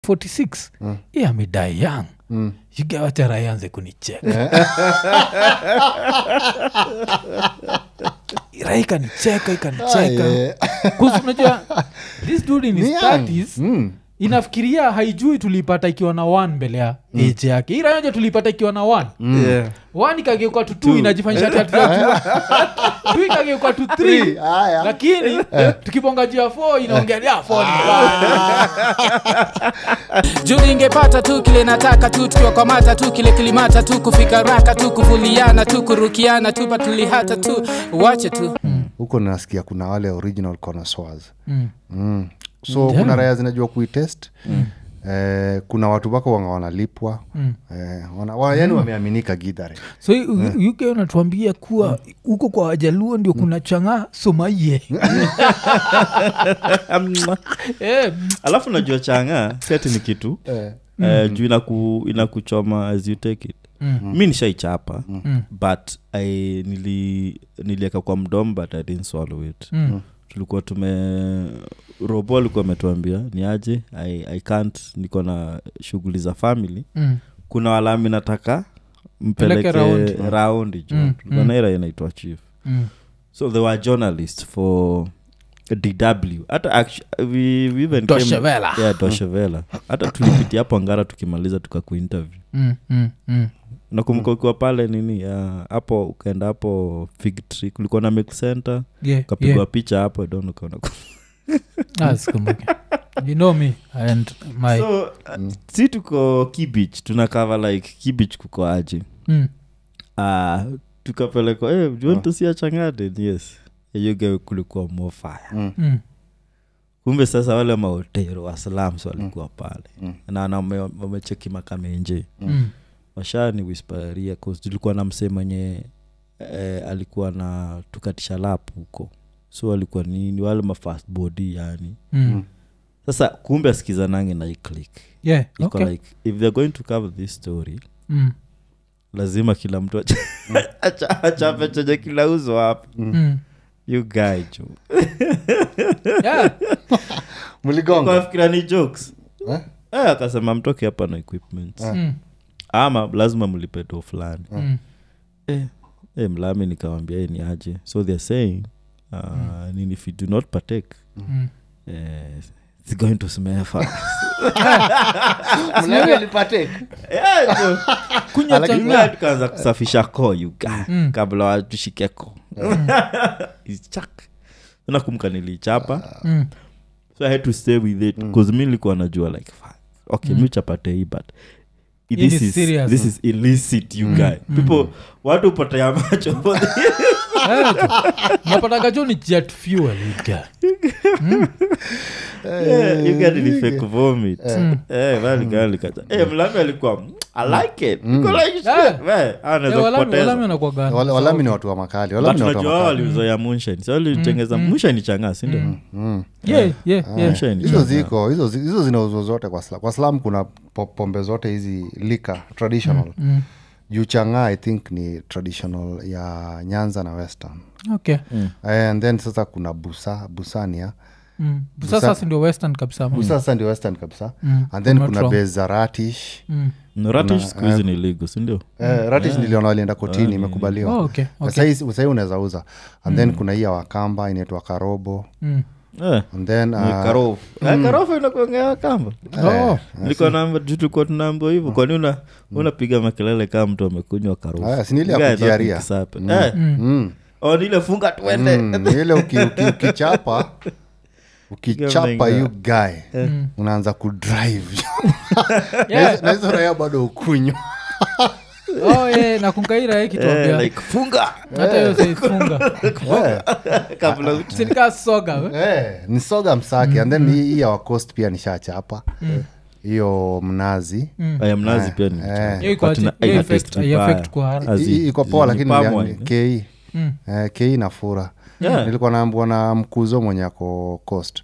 46 mm. i amedai young Mm. yugawacha raianze kunicheka rai ikanicheka ikanicheka yeah. Kuzi unajua this dude in his Ni young. 30s Mm. inafikiria haijui tulipata ikiwa na one mbele ya age yake hii rayoja tulipata ikiwa na one Yeah. one ikageuka tu two inajifanyisha ati hatujajua two ikageuka tu three Haya. lakini tukibonga juu ya four inaongea ya four ni mbaya. juu ningepata tu kile nataka tu tukiwakwamata tu kile kilimata tu kufika raka tu kuvuliana tu kurukiana tu patulihata tu wache tu huko nasikia kuna wale original connoisseurs Mm. mm. so kuna raya zinajua kuitest mm. Eh, kuna watu wako wanga wanalipwa mm. eh, wana, wa, yani wameaminika gidhare so u- uk unatuambia kuwa huko kwa wajaluo ndio kuna chang'aa somaie Eh, alafu najua changa seti ni kitu eh. eh, juu inaku, inakuchoma as you take it Mm. mi nishaichapa Mm. but I, nili nilieka kwa mdom but i didn't swallow it Mm. tulikuwa tume robo alikuwa ametuambia ni aje I, i can't niko na shughuli za family Mm. kuna walami nataka Peleke mpeleke round. raundi jo Mm, tulikuwa mm. na ira inaitwa chief Mm. so they were journalists for dw hata actu- we, we even came- Deutsche Welle. yeah, Deutsche Welle. hata tulipitia hapo ngara tukimaliza tukakuinterview Mm. Mm. Mm. nakumbuka ukiwa pale nini ah, hapo ukaenda hapo fig tree kulikuwa na milk center Yeah, ukapigwa yeah. picha hapo don ukaona Ah, sikumbuki. you know me and my so uh, si tuko kibich tuna cover like kibich kuko aje mm. uh, tukapelekwa hey, you want to see a changade yes yuge kulikuwa more fire Mm. kumbe sasa wale maotero wa slums walikuwa pale na na wame- wamecheki makamenje Mm. washani wisparia tulikuwa na msee mwenye eh, alikuwa na tukatisha lap huko so alikuwa nini wale mafast body yani Mm. sasa kumbe asikizanange na iclik Yeah, iko okay. like if they're going to cover this story Mm. lazima kila mtu acha- acha- achape chenye kila uzo hapa Mm. you guy jo Yeah. mligonga kafikira ni jokes Eh? eh, akasema mtoke hapa na equipment Mm. ama lazima mlipe do fulani Mm. eh, eh, mlami nikawambia "Eh, ni aje so they're saying uh, nini if you do not partake Mm. eh, it's going to smell fast Yeah, jo. kunywa Lakini chang'aa. tukaanza kusafisha koo you guy, Mm. kabla watushike koo Ichak. nakumka nilichapa Mm. so i had to stay with it bcause mi nilikuwa najua like fuck, okay mi uchapate hii but Hii this ni is, serious. this is illicit you guy people watu upotea macho for this. Eh, tu. napataga jo ni jet fuel you get. Yeah, you get ni fake vomit Eh, bali gali kacha. Eh, mlami alikuwa "Mm, i like it Niko like, shit, Yeah. we, ah, Eh, anaweza walami- kupoteza walami wanakuwaga- Wale- walami ni watu wa makali walami But ni watu unajua wa wao makali walizoea moonshine so walitengeza moonshine changa sindio Mm. Yeah, yeah, yeah. Moonshine hizo changa. ziko hizo zi- hizo zinauzwa zote kwa slam kwa slam kuna po- pombe zote hizi lika traditional Mm. juu chang'aa i think ni traditional ya nyanza na western Okay. and then sasa kuna busa busania Mm. sasa si ndio western kabisa busa sasa ndio western kabisa Mm. and then I'm not kuna wrong. base za ratish Mm. No, ratish siku hizi ni ligo sindio Eh, ratish niliona walienda kotini imekubaliwa Oh, okay, okay. sahii sahii unaweza uza and then kuna hii ya wakamba inaitwa karobo Mm. Eh, and then ni uh, karofu Eh, karofu inakuongea kamba Oh. nilikuwa naamba juu tulikuwa tunaambua hivyo kwani una unapiga makelele kama mtu amekunywa karofu Aya, si ni ile ya Guy, that kujiaria. mix up. Eh, mm, oh, ni ile funga tuende mm, ni ile uki- uki- ukichapa ukichapa Menga. yu guy unaanza kudrive Yeah. na hizo raya bado ukunywa Oh, yeah, nakungaira Eh, kituambia like funga hata hiyo saifunga kabla sinikaa soga we. Eh, ni soga msaki and then hii hii ya wacost pia nishachapa hiyo mnazi aya mnazi pia ni Eh. Hiyo iko But ati- ina- hiyo ina effect- taste hiyo vibaya. effect kwa haraka. As I- in- iko poa ni lakini palm ni- wine, ni kei Mm. Eh, kei na fura Yeah. nilikuwa naambua na mkuzo mwenye ako coast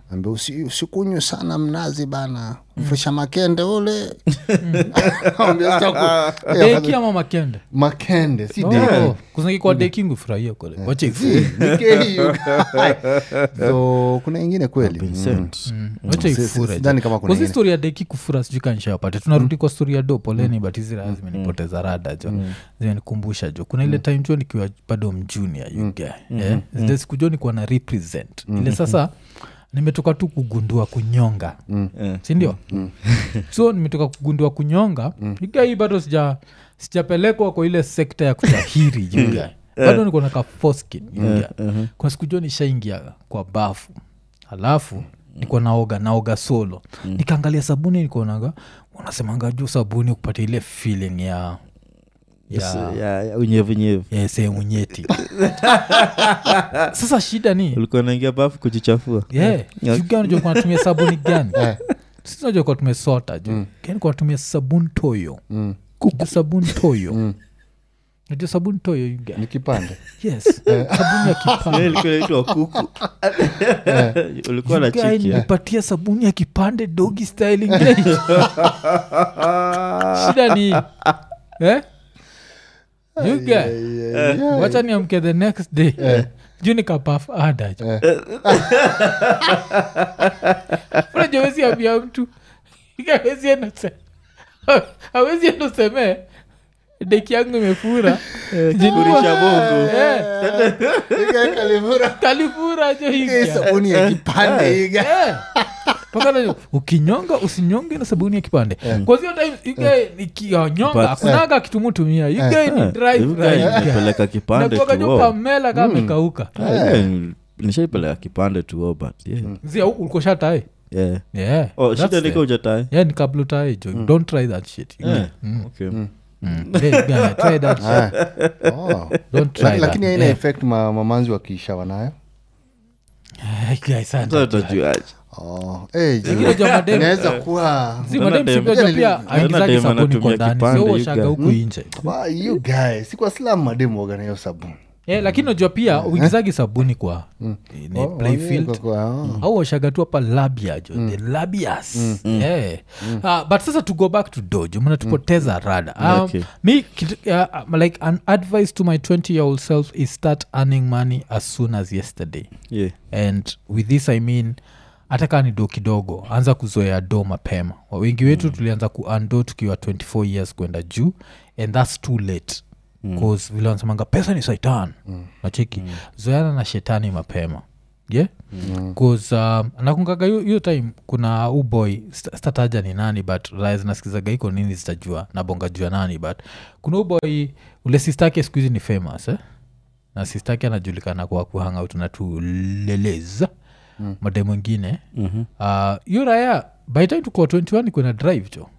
ambia usi, usikunywe sana mnazi bana frisha makende ule Ambia, "Sitaku- Eh, deki ama makende makende si Oh, deki kuzingi kwa deki ngufurahia kole wacha ifu Nikehiyo. so kuna ingine kweli Mm. Vincent. wacha Si- si- ifure sidhani kama kuna kozi ingine. story ya deki kufura sijui kanishapate tunarudi kwa story ya do poleni but hizi raha zimenipoteza rada jo zimenikumbusha jo kuna ile time jo nikiwa bado mjunia yuga yeah. zile siku jo nikuwa na represent ile sasa nimetoka tu kugundua kunyonga Eh. sindio so nimetoka kugundua kunyonga yuga hii bado sija sijapelekwa kwa ile sekta ya kutahiri yuga bado niko na ka foreskin yuga kuna siku jo nishaingia kwa bafu alafu niko naoga naoga solo nikaangalia sabuni nikonaga unasemanga juu sabuni kupata ile feeling ya Yes, ya, ya- ya unyevunyevu ya sehemu nyeti sasa shida ni ulikuwa naingia bafu kujichafua yeah, Yeah. shuga unajua kuwa natumia sabuni gani Eh. sisi najua kuwa tumesota ju kani kuwa natumia sabuni toyo Mm. kuku sabuni toyo najua sabuni toyo yuga ni kipande yes sabuni ya kipande ilikuwa naitwa kuku ulikuwa na Guy, chiki nipatia sabuni ya kipande dogi style ingine shida ni eh? You guy, wacha niamke the next day juu nikapaf ada unajua wezi ambia mtu awezi endose awezi endosemee deki yangu imefura Furisha bongo. Eh, Kalivura. kalifura jo Hii higa sabuni ya kipande iga Eh. Mpaka na- ukinyonga usinyonge na sabuni ya kipande kwazio time nikinyonga But- akunaga kitumutumia igai ni dry Hivi fry, guy, iga. nilipeleka kipande Nakuwaga tu jo oh. pamela kama amekauka Ah, yeah, nishaipeleka kipande tu oh, but yeah. zia ulikoshatae Yeah. yeah Oh, that's shida the- niko ujatae yeah ni kabla utae jo don't try that shit Yeah. Okay. Mm. Yeah, guy, try that shit. Oh. don't try La- that. lakini haina Yeah. effect ma, mamanzi wakiishawa nayo Eh, guy, sana. Sasa utajuaje? oh. hey, Lakini unajua madem- inaweza kuwa Si Unaona madem dem- si unajua pia Unaona aingizagi dem sabuni anatumia kwa ndani kipande, sio you washaga guy. huku inje Wa, you guy si kwa slam mademu waga na hiyo sabuni yeah, lakini unajua pia uingizagi sabuni kwa ni Oh, playfield oh, kwa- kwa- oh. au washaga tu hapa labia jo the labias yeah. Ah, but sasa to go back to dojo mnatupoteza rada um, Okay. mi kitu- uh, like an advice to my 20 year old self is start earning money as soon as yesterday Yeah. and with this i mean hata kaa ni do kidogo anza kuzoea do mapema wengi wetu mm. tulianza kuando tukiwa 24 years kwenda juu and thats too late bcause vile wanasemanga pesa ni saitan mm. nacheki mm. zoeana na shetani mapema yeah bcause um, nakungaga hiyo hiyo time kuna uboy stataja ni nani but raya zinasikizaga iko nini zitajua nabonga jua nani but kuna uboy ule sistake skuhizi ni famous eh? na sistake anajulikana kwa kuhangout na tuleleza mm. made mwingine Mhm. hiyo uh, raya by time tukuwa 21 kuna drive jo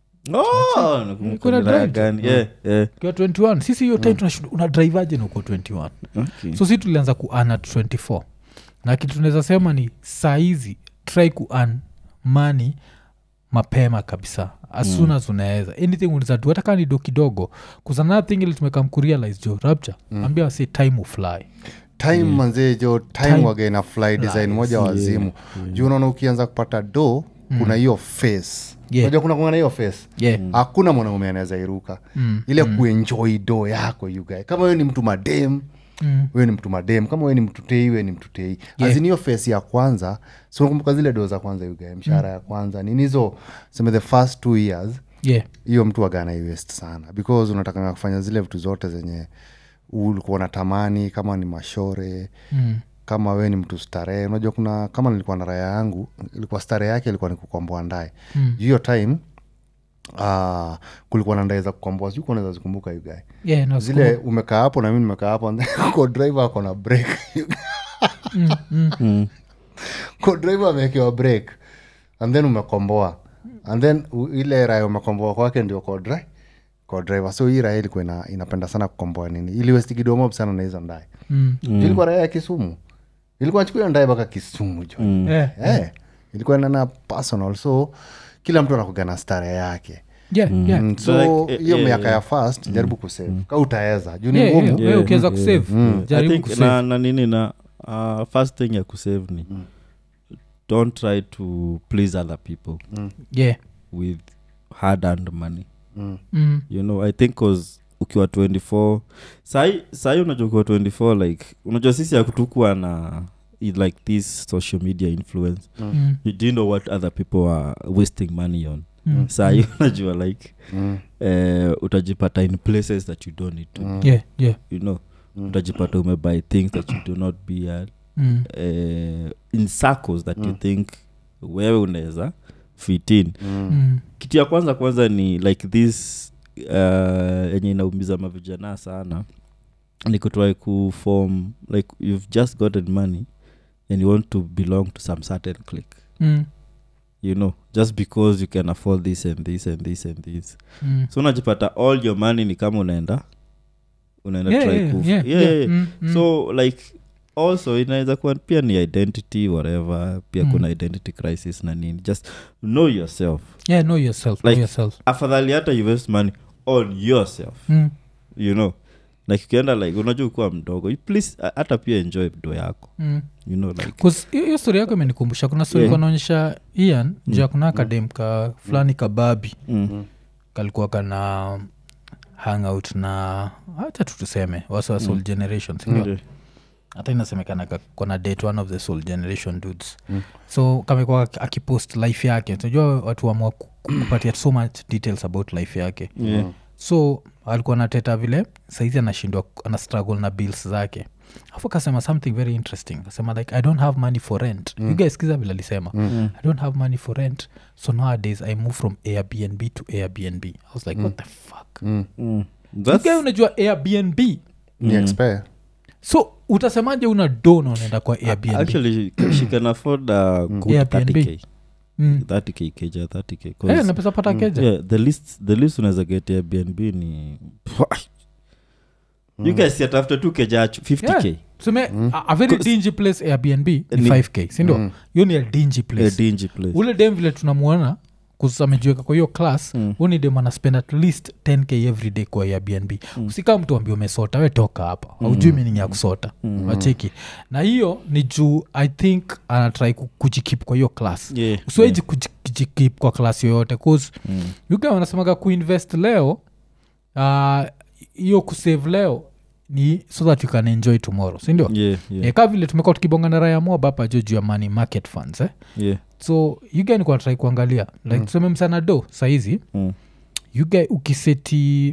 Oh, nakumbuka Kuna ni raya drive. gani. Yeah, yeah. kiwa 21 sisi hiyo time tunashinda una drivaje na uko 21 Okay. so si tulianza kuan at 24 na kitu tunaweza sema ni saa hizi try kuan mani mapema kabisa as mm. soon as unaweza anything unawezatu hata kaa ni do kidogo kuzanaa thing ili tumekam kurealize jo rapture mm. ambia wase time ufly time manzee jo time, Time waga ina fly design moja wazimu juu unaona ukianza kupata do kuna hiyo face Yeah. unajua kuna kuna hiyo face yeah hakuna mwanaume anaweza iruka Mm, ile kuenjoy do yako you guy kama wewe ni mtu madem Mm. wewe ni mtu madem kama wewe ni mtu tei wewe ni mtu tei Yeah. azini hiyo face ya kwanza so nakumbuka zile do za kwanza you guy mshahara ya kwanza nini hizo seme the first two years yeah hiyo mtu agana iwest sana because unatakanga kufanya zile vitu zote zenye ulikuwa unatamani kama ni mashore mm. kama we ni mtu starehe unajua kuna kama nilikuwa na raya yangu ilikuwa starehe yake ilikuwa ni kukomboa ndae Mm. Juu hiyo time uh, kulikuwa na ndae za kukomboa sijui unaweza zikumbuka you guy yeah no, zile umekaa hapo na mi nimekaa hapo and then ko driver ako na break mm, mm. Mm. ko driver amewekewa break and then umekomboa and then u- ile raya umekomboa kwake ndio ko dri ko driver so hii raya ilikuwa ina, inapenda sana kukomboa nini iliwestikidomob sana na hizo ndae Mm. mm. ilikuwa raya ya kisumu ilikuwa nachukua ndae mpaka kisumu jo Mm. Yeah. Eh, ilikuwa nana personal so kila mtu anakuga na stare yake Yeah, yeah. Mm, so Like, eh, hiyo yeah, miaka yeah. ya fast jaribu kusave ka utaweza juu ni Yeah, ngumu yeah. Wewe ukiweza kusave I jaribu think kusave na, na nini na uh, first thing ya kusave ni don't try to please other people yeah with hard earned money mm. you know i think cause ukiwa 24 sai sai unajua ukiwa 24 like unajua sisi akutukua na i- like this social media influence Mm. you didn't know what other people are wasting money on Mm. sai unajua like Mm. eh, utajipata in places that you don't need to Mm. yeah yeah you know Mm. utajipata umebuy things that you do not be at mm. eh, in circles that you Mm. think wewe unaweza fit in Mm. Mm. kitu ya kwanza kwanza ni like this uh, yenye inaumiza mavijana sana ni kutry kuform like you've just gotten money and you want to belong to some certain click Mm. you know just because you can afford this and this and this and this Mm. so unajipata all your money ni kama unaenda unaenda Yeah, try yeah, ku- yeah, yeah, yeah. yeah. Mm, mm. so like also inaweza kuwa pia ni identity whatever pia Mm. kuna identity crisis na nini just know yourself yeah know yourself know Like- yourself afadhali hata you waste money on yourself mm. you know like ukienda like unajua ukuwa mdogo you please a- hata pia enjoy do yako Mm. you know like 'Cause hiyo hiyo story yako imenikumbusha kuna story Yeah. yeah. naonyesha ian juu ya kuna akadem ka fulani kababi mm. kalikuwa kana hangout na hacha tu tuseme wasa wa soul Mm. generation sindio Okay. hata inasemekana ka- kona date one of the soul generation dudes Mm. so kamekuwa ak- akipost life yake unajua watu wamua kupatia so much details about life yake yeah. so alikuwa nateta vile saizi anashindwa ana struggle na bills zake afu akasema something very interesting akasema like i don't have money for rent mm. you guys skiza vile alisema Mm. i don't have money for rent so nowadays i move from airbnb to airbnb i was like what the fuck Mm. Mm. You That's- guy unajua airbnb ni expire so utasemaje una do na unaenda kwa airbnb actually she can afford a good Airbnb. 30k mm. 30k keja 30k 'cause- hey, napesa pata keja yeah, the least the least unaweza get airbnb ni you guys set after 2 keja 50k Yeah. tuseme a, a very dingy place airbnb ni Ni- 5k sindio Mm. hiyo ni a dingy place a dingy place ule dem vile tunamwona kusamejiweka kwa hiyo class Mm. mm. ni dem anaspend at least 10k every day kwa airbnb mm. usikaa mtu ambia umesota we toka hapa aujui meaning ya kusota mm. wacheki na hiyo ni juu i think anatrai kujikip kwa hiyo class Yeah, usiweji kujikip kwa class yoyote cause Mm. yuga wanasemaga kuinvest leo ah, hiyo uh, kusave leo ni so that you can enjoy tomorrow sindio yeah, yeah, yeah. ka vile tumekuwa tukibonga na raya mob hapa jo juu ya money market funds eh? yeah. so yuga trai kuangalia like Mm. tuseme msana do sahizi Mm. yuga ukiseti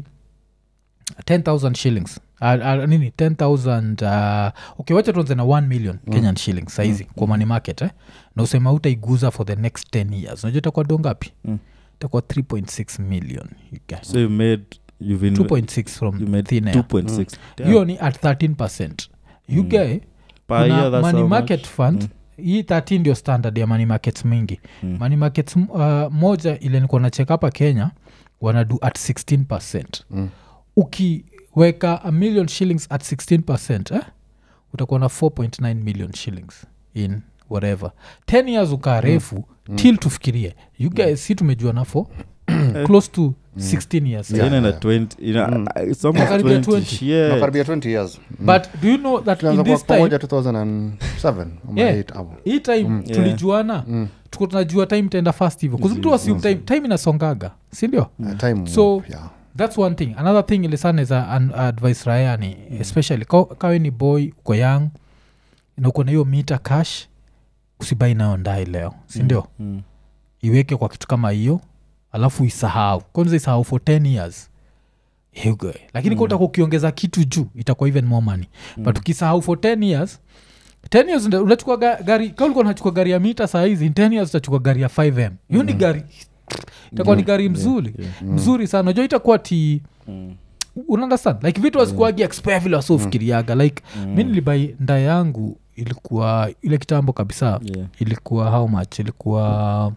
10000 shillings Uh, uh, nini 10000 uh, okay wacha tuanze na 1 million mm. kenyan shillings saizi mm. kwa money market eh? na usema utaiguza for the next 10 years unajua itakuwa do ngapi Mm. itakuwa 3.6 million yuga. so you made you've inve- 2.6 you from made thin air 2.6 Damn. hiyo ni at 13 percent yugae Per year, kuna that's money how market much? fund Mm. hii 13 ndio standard ya money markets mingi Mm. money markets uh, moja ile nikuwa nacheka hapa kenya wanadu at 16 percent Mm. ukiweka a million shillings at 16 percent eh? utakuwa na 4.9 million shillings in whatever 10 years ukaa refu mm. till tufikirie you guys si tumejua nafo close to 16 years Yeah, Yeah. ina 20 ina- Mm. uh, it's almost Nakaribia 20. 20. Yeah. nakaribia 20 years Mm. but do you know that tulianza in kwa this time pamoja 2007 ama Yeah. eight hapo. hii time Yeah. tulijuana Mm. tuko tunajua time itaenda fast hivyo kuzi mtu assume time, time inasongaga sindio Uh, time So- yeah. thats one thing another thing ile sana za advice raya ni especially ka- kawe ni boy uko young na uko na hiyo mita cash usibai nayo ndai leo sindio Mm. iweke kwa kitu kama hiyo alafu isahau kwanza isahau for 10 years Hugo. lakini mm. utakuwa ukiongeza kitu juu itakuwa even more money mm. but ukisahau for 10 years 10 years nda- unachukua ga- gari ka ulikuwa unachukua gari ya mita saa hizi in 10 years utachukua gari ya 5m hiyo ni gari itakuwa ni gari mzuri yeah. mzuri sana unajua itakuwa ti Mm. unaundestand like vitu wasikuagi expire vile wasiofikiriaga like Mm. mi nilibai nda yangu ilikuwa ile kitambo kabisa Yeah. ilikuwa how much ilikuwa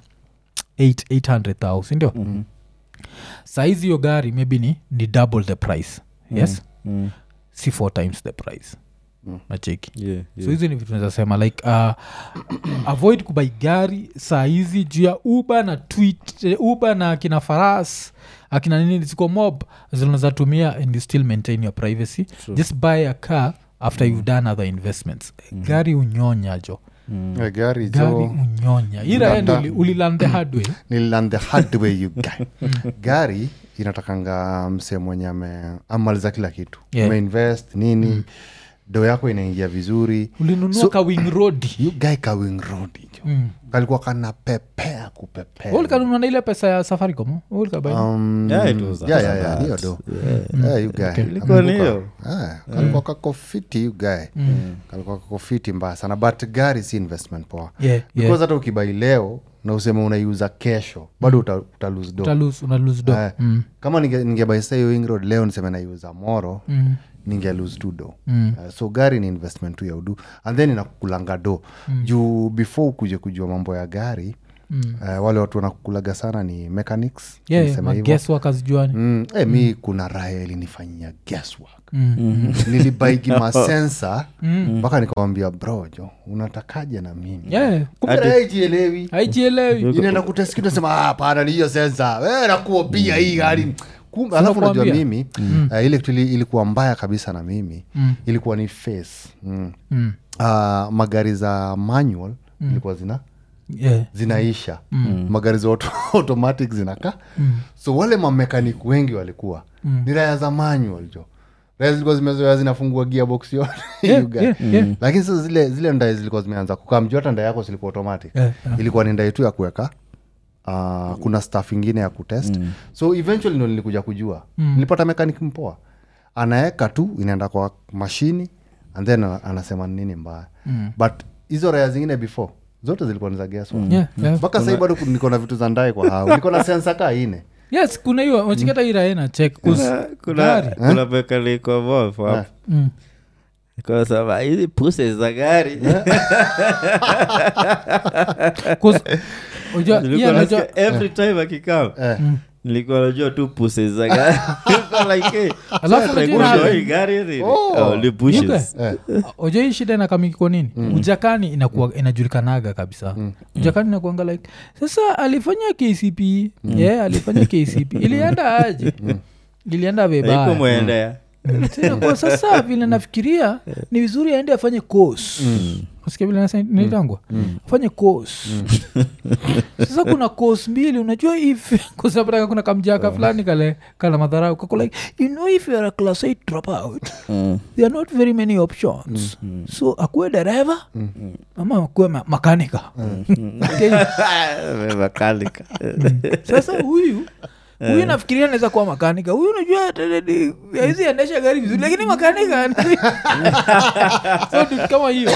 800000 sindio Mhm. saizi hiyo gari maybe ni, ni double the price yes Mm. si four times the price Mm. nacheki Yeah, so yeah. hizi ni vitu naweza sema like uh, avoid kubai gari saa hizi juu ya uber na tweet eh, uber na akina faras akina nini ziko mob zinaweza tumia and you still maintain your privacy True. just buy a car after you've done other investments Mhm. gari unyonya jo Eh, gari gari jo unyonya iraendo uliland the hard way nililan the hard way you guy gari inatakanga msee mwenye ame- amaliza kila kitu Yeah. umeinvest nini do yako inaingia vizuri ulinunua So- ka wing road you guy kawing road jo Mm. kalikuwa kanapepea kupepea ulikanunua na ile pesa ya safaricom ulikabai Um, Yeah, it was yeah, after yeah, yeah, that. hiyo do Yeah. Eh, you guy. Ilikuwa ni Nakumbuka. hiyo? Ah, kalikuwa kakofiti you guy kalikuwa kakofiti mbaya sana but gari si investment poa Yeah, because yeah. hata ukibai leo na useme unaiuza kesho bado uta, uta lose do Utalose- unalose do Eh, Mm. kama ninge- ningebai sa hiyo wing road leo niseme naiuza moro Mm. ninge lose tu do Mm. Uh, so gari ni investment tu ya udu and then inakukulanga do juu before ukuje kujua mambo ya gari Mm. uh, wale watu wanakukulaga sana ni mechanics Yeah, niseme hivyo. mageswakazijuani Mm, eh, mi kuna raya ilinifanyia guesswork Mm. nilibaigi masensa mpaka nikawambia brojo unatakaje na mimi Yeah. kumbe Hadi- raya ijielewi haijielewi inaenda kuteskidasema hapana ni hiyo sensa we nakuopia hii gari kumbe alafu unajua Sinakuambia. mimi uh, ile kitu ili- ilikuwa mbaya kabisa na mimi Mm. ilikuwa ni face mm. Mm. uh, magari za manual ilikuwa zina Yeah. zinaisha magari za auto, automatic zinaka so wale mamekanik wengi walikuwa ni raya za manual jo raya zilikuwa zimezoea zinafungua gearbox yote Yeah, you guy. yeah, yeah. lakini sasa zile zile ndae zilikuwa zimeanza kukaa mjuu hata ndae yako zilikuwa automatic Yeah, yeah. ilikuwa ni ndae tu ya kuweka uh, kuna staff ingine ya kutest so eventually ndo nilikuja kujua nilipata mekanik mpoa anaeka tu inaenda kwa mashini and then ana- anasema ni nini mbaya but hizo raya zingine before zote zilikuwa ni za guesswork Yeah, yeah. mpaka sahii bado niko na vitu za ndae kwa hao niko na sensa kaa ine yes kuna hiyo wachikata iraena chek kuna kuna kuna mekaliko wolf hapo kasema hizi puse za gari Nilikuwa nasikia every time akikam Eh. nilikuwa najua tu puse za gari Nilikuwa like, hey, Alafu sasa unajua like, nini? hii gari ni- Oh. oh, ni bushes. ojo hii shida inakamikiko nini ujakani inakuwa inajulikanaga kabisa ujakani inakuanga like sasa alifanya kcp yeah, alifanya kcp ilienda aje ilienda Haiko vibaya mwendea Tena kwa sasa vile nafikiria ni vizuri aende afanye kos sikia vile nasa- naitangwa afanye kos sasa kuna kos mbili unajua if kusapataka kuna kamjaka fulani kale kala madharau kako like you know if youare a class 8 dropout there are not very many options so akuwe dereva ama akuwe ma- makanika Okay. mekalika sasa huyu huyu nafikiria naweza kuwa makanika huyu unajua hizi endesha gari vizuri lakini makanika so dude kama hiyo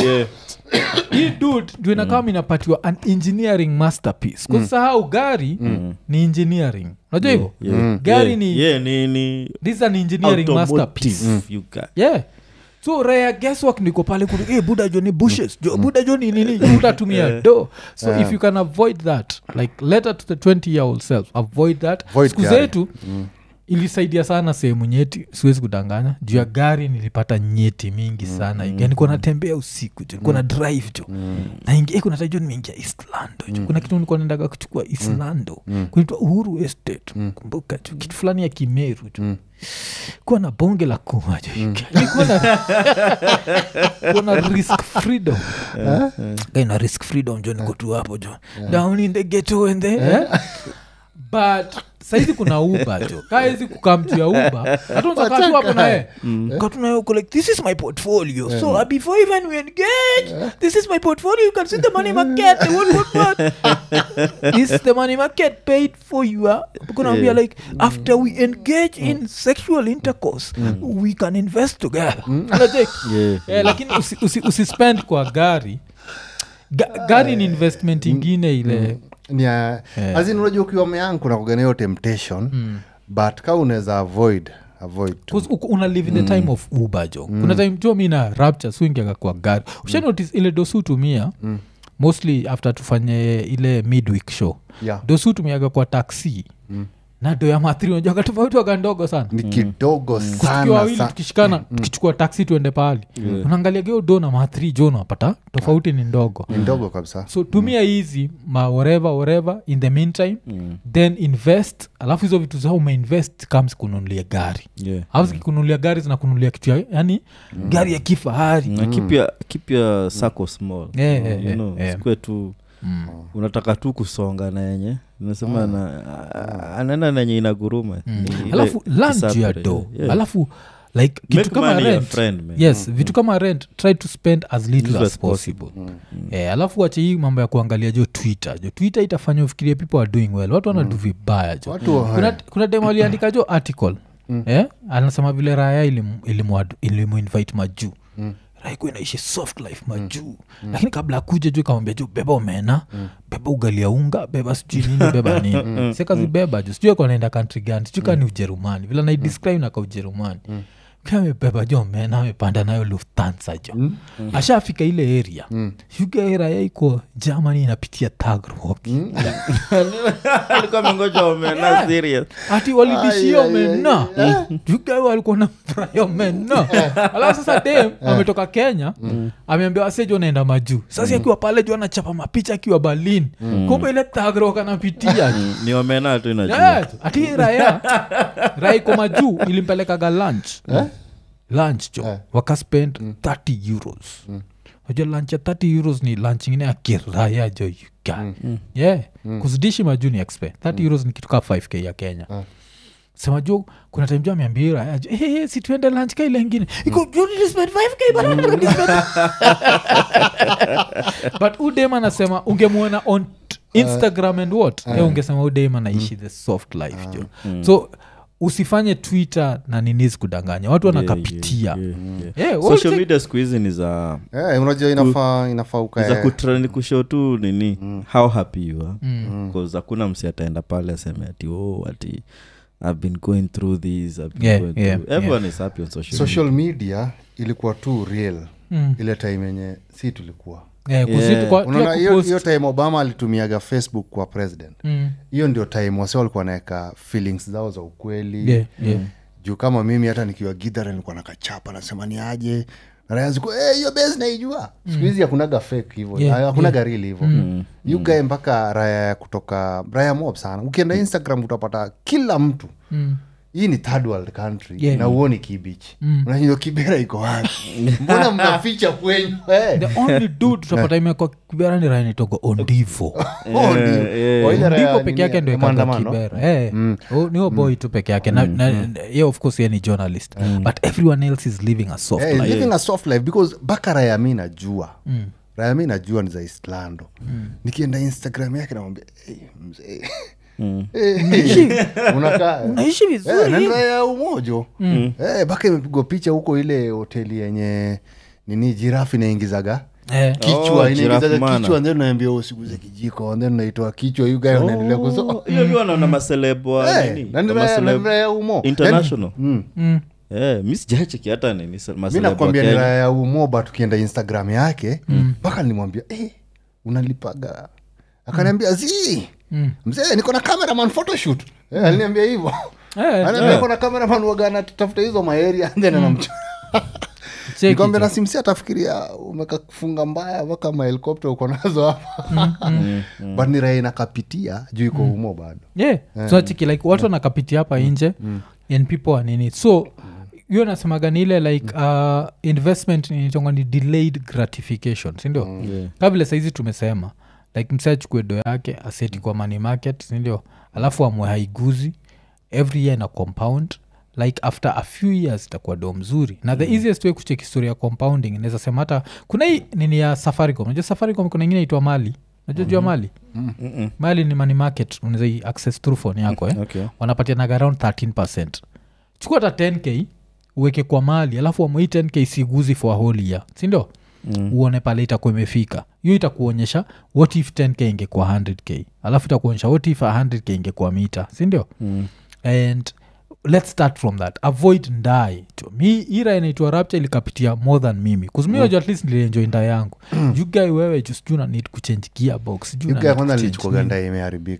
hii dud ndio inakama inapatiwa an engineering masterpiece kwa sahau gari ni engineering unajua hivyo gari ni yeah, ni, ni this is an engineering masterpiece automotive you got. yeah so raya guesswork niko pale kuli hey, buda jo ni bushes jo buda jo ni nini Jo utatumia do so if you can avoid that like letter to the 20 year old self avoid that Avoid siku gari. zetu ilisaidia sana sehemu nyeti siwezi kudanganya juu ya gari nilipata nyeti mingi sana mm. nikuwa natembea usiku jo nikuwa na drive jo naingia kuna tajo nimeingia eastlando jo kuna kitu nilikuwa naendaga kuchukua eastlando kunaitwa uhuru estate kumbuka jo kitu fulani ya kimeru jo kuwa na bonge la kuma jo Nilikuwa na- kuwa na risk freedom kaina risk freedom jo niko tu hapo jo down in the ghetto and the eh? but saizi kuna uba jo kaezi kukaa mtu ya uba hatunzakatu hapo naye katunaye uko like this is my portfolio so uh, before even we engage this is my portfolio you can see the money market the what, what, what. this is the money market paid for you uh, kunaambia like after we engage in sexual intercourse we can invest together Unacheki? Yeah. Eh, lakini usi, usi, usispend kwa gari Ga, gari ni investment ingine ile nia Yeah. azin unajua ukiwa meang kuna kugana hiyo temptation but ka unaweza avoid avoid tu. 'Cause uko- una live in the time of uber jo kuna time jo mi na rapture swingiaga kwa gari usha notice ile dosu tumia mostly after tufanye ile midweek show Yeah. dosu tumiaga kwa taxi na do ya mathri unajua katofauti waga ndogo sana ni kidogo tukiwa sana wawili sa- tukishikana tukichukua taksi tuende pahali unaangalia geo do na mathri jo unapata tofauti ni ndogo ni ndogo kabisa so tumia hizi ma whatever whatever in the meantime Mm. then invest alafu hizo vitu zao umeinvest kams kununulia gari Yeah. au zikikunulia gari zinakunulia kitu ya yani gari ya kifahari na keep your, keep your circle small Yeah, yeah, you yeah, know, yeah. sikue tu Mm. unataka tu kusonga na yenye nasema na a- anaenda na yenye inaguruma Ni ile alafu land juu ya kisapere, do yeah. alafu like kitu Make kama money your rent friend, man. yes vitu kama rent try to spend as little Little as as possible Eh, alafu wache hii mambo ya kuangalia jo twitter jo twitter itafanya ufikirie people are doing well watu wanadu vibaya jo watu wa- kuna, kuna dem aliandika jo article eh? anasema vile raya ilimu- ilimu- ilimuinvite majuu mm raikuwa inaishi soft life majuu lakini kabla akuja juu kamwambia juu beba omena beba ugali ya unga beba sijui nini beba nini sikazi beba juu sijui ako naenda kantri gani sijui kaa ni ujerumani vile naidescribe naka ujerumani Pia amebeba jo omena amepanda nayo luftansa jo ashafika ile area yuga raya iko germany inapitia tagrok alikuwa amengoja omena serious ati walidishia Ai, ai, ai, omena juga walikuwa na furahi omena alafu sasa dem ametoka kenya ameambia wasejo naenda majuu sasa akiwa pale juu anachapa mapicha akiwa berlin kumbe ile tagrok anapitia Mm, ni omena tu inajua Yes, ati raya raya iko majuu ilimpelekaga lunch lunch jo wakaspend 30 euros najua lunch ya 30 euros ni lunch ingine ya kiraya jo yuga yeah kuzidishi majuu ni expe 30 euros ni kitu kaa 5k ya kenya sema jo kuna time jo ameambia raya jo hey, hey, si tuende lunch ka ile ingine iko "You need to spend 5k bana, bana, bana, spend-" but udem anasema ungemwona on t- instagram and what uh, ungesema udem anaishi the soft life jo so usifanye twitter na ninizi kudanganya watu wanakapitia Yeah, yeah, yeah. Yeah, social wote- media siku hizi ni za Eh, unajua inafaa inafaa ni za ukae kutrani kushow tu nini how happy you are bcause hakuna msi ataenda pale aseme ati oh ati i've been going through this I've been Yeah, going yeah, through. everyone is happy on social, social media ilikuwa tu real Mm. ile time yenye si tulikuwa Eh, kuzitu Yeah. kwa- unaona pia hiyo kupost- hiyo time obama alitumiaga facebook kwa president Mm. hiyo ndio time wase walikuwa naweka feelings zao za ukweli Yeah, yeah. juu kama mimi hata nikiwa gidhara nilikuwa nakachapa nasema ni aje rayaziku hiyo bes naijua siku hizi hakunaga fake hivo Yeah, hakunaga real hivo you guy mpaka raya ya kutoka raya mob sana ukienda instagram utapata kila mtu Mm. hii ni third world country Yeah. na uoni kibich mm. unashindo kibera iko wapi mbona mnaficha kwenyu Eh. the only dude tutapata imekwa kibera ni rainitogo ondivo Oh, ndio. yeah. Oh, ile raya ndivo nini peke yake ya ndo ikaga maandamano? kibera Eh, oh, ni huyo boy tu peke yake na, na, ye of course ye ni journalist but everyone else is living a soft Eh, life living a soft life because baka raya mi najua raya mi najua ni za islando nikienda instagram yake namwambia hey, mzee Eh, unakaa unaishi vizuri Eh, na ni raya ya umojo Eh, baka imepigwa picha huko ile hoteli yenye nini jirafu inaingizaga Eh, kichwa Oh, inaingizaga giraffe mana. kichwa then naambia usiguze kijiko then naitoa kichwa you guy unaendelea kuso Oh, hiyo mi wanaona maseleb wa Eh, nini? na ni Wa raya- na maseleb ni raya ya umo international Mm. mm. Eh, mi sijacheki hata nini se- mi maseleb wa nakwambia ni Kenya. raya ya umoba tukienda instagram yake mpaka nilimwambia eh, unalipaga akaniambia zi Mm. mzee niko na cameraman photoshoot eh, aliniambia hivyo Eh, Anaambia niko na cameraman wagana tutafuta hizo maeria then anamcha cheki nikwambia tu. na simsi atafikiria umekafunga mbaya mpaka mahelikopta uko nazo hapa but ni raya inakapitia juu iko umo bado yeah. so chiki like watu wanakapitia hapa nje and people are nini so hiyo nasemaga ni ile like uh, investment nitonga ni delayed gratification sindio Yeah. ka vile saizi tumesema like msee achukue do yake aseti kwa money market sindio alafu amwe haiguzi every year na compound like after a few years itakuwa do mzuri na the easiest way kuchek historia ya compounding inaweza sema hata kuna hii nini ya safaricom najua safaricom kuna ingine itwa mali najua jua mali Mm-mm. mali ni money market unaweza i- access through phone yako eh? Okay. wanapatianaga around 13 chukua hata 10k uweke kwa mali alafu amwei 10k siguzi for a whole year sindio mm. uone pale itakuwa imefika hiyo itakuonyesha what if 10k ingekuwa 100k alafu itakuonyesha what if 100k ingekuwa mita sindio Mm. and let's start from that avoid ndae Tu- mi ira inaitwa rapture ilikapitia more than mimi kuzumiojo at least nilienjoi nda yangu jugai wewe jusijuu na need kuchange gearbox sijui You na guy need kwanza kuchange nilichukuaga nini. nda imeharibika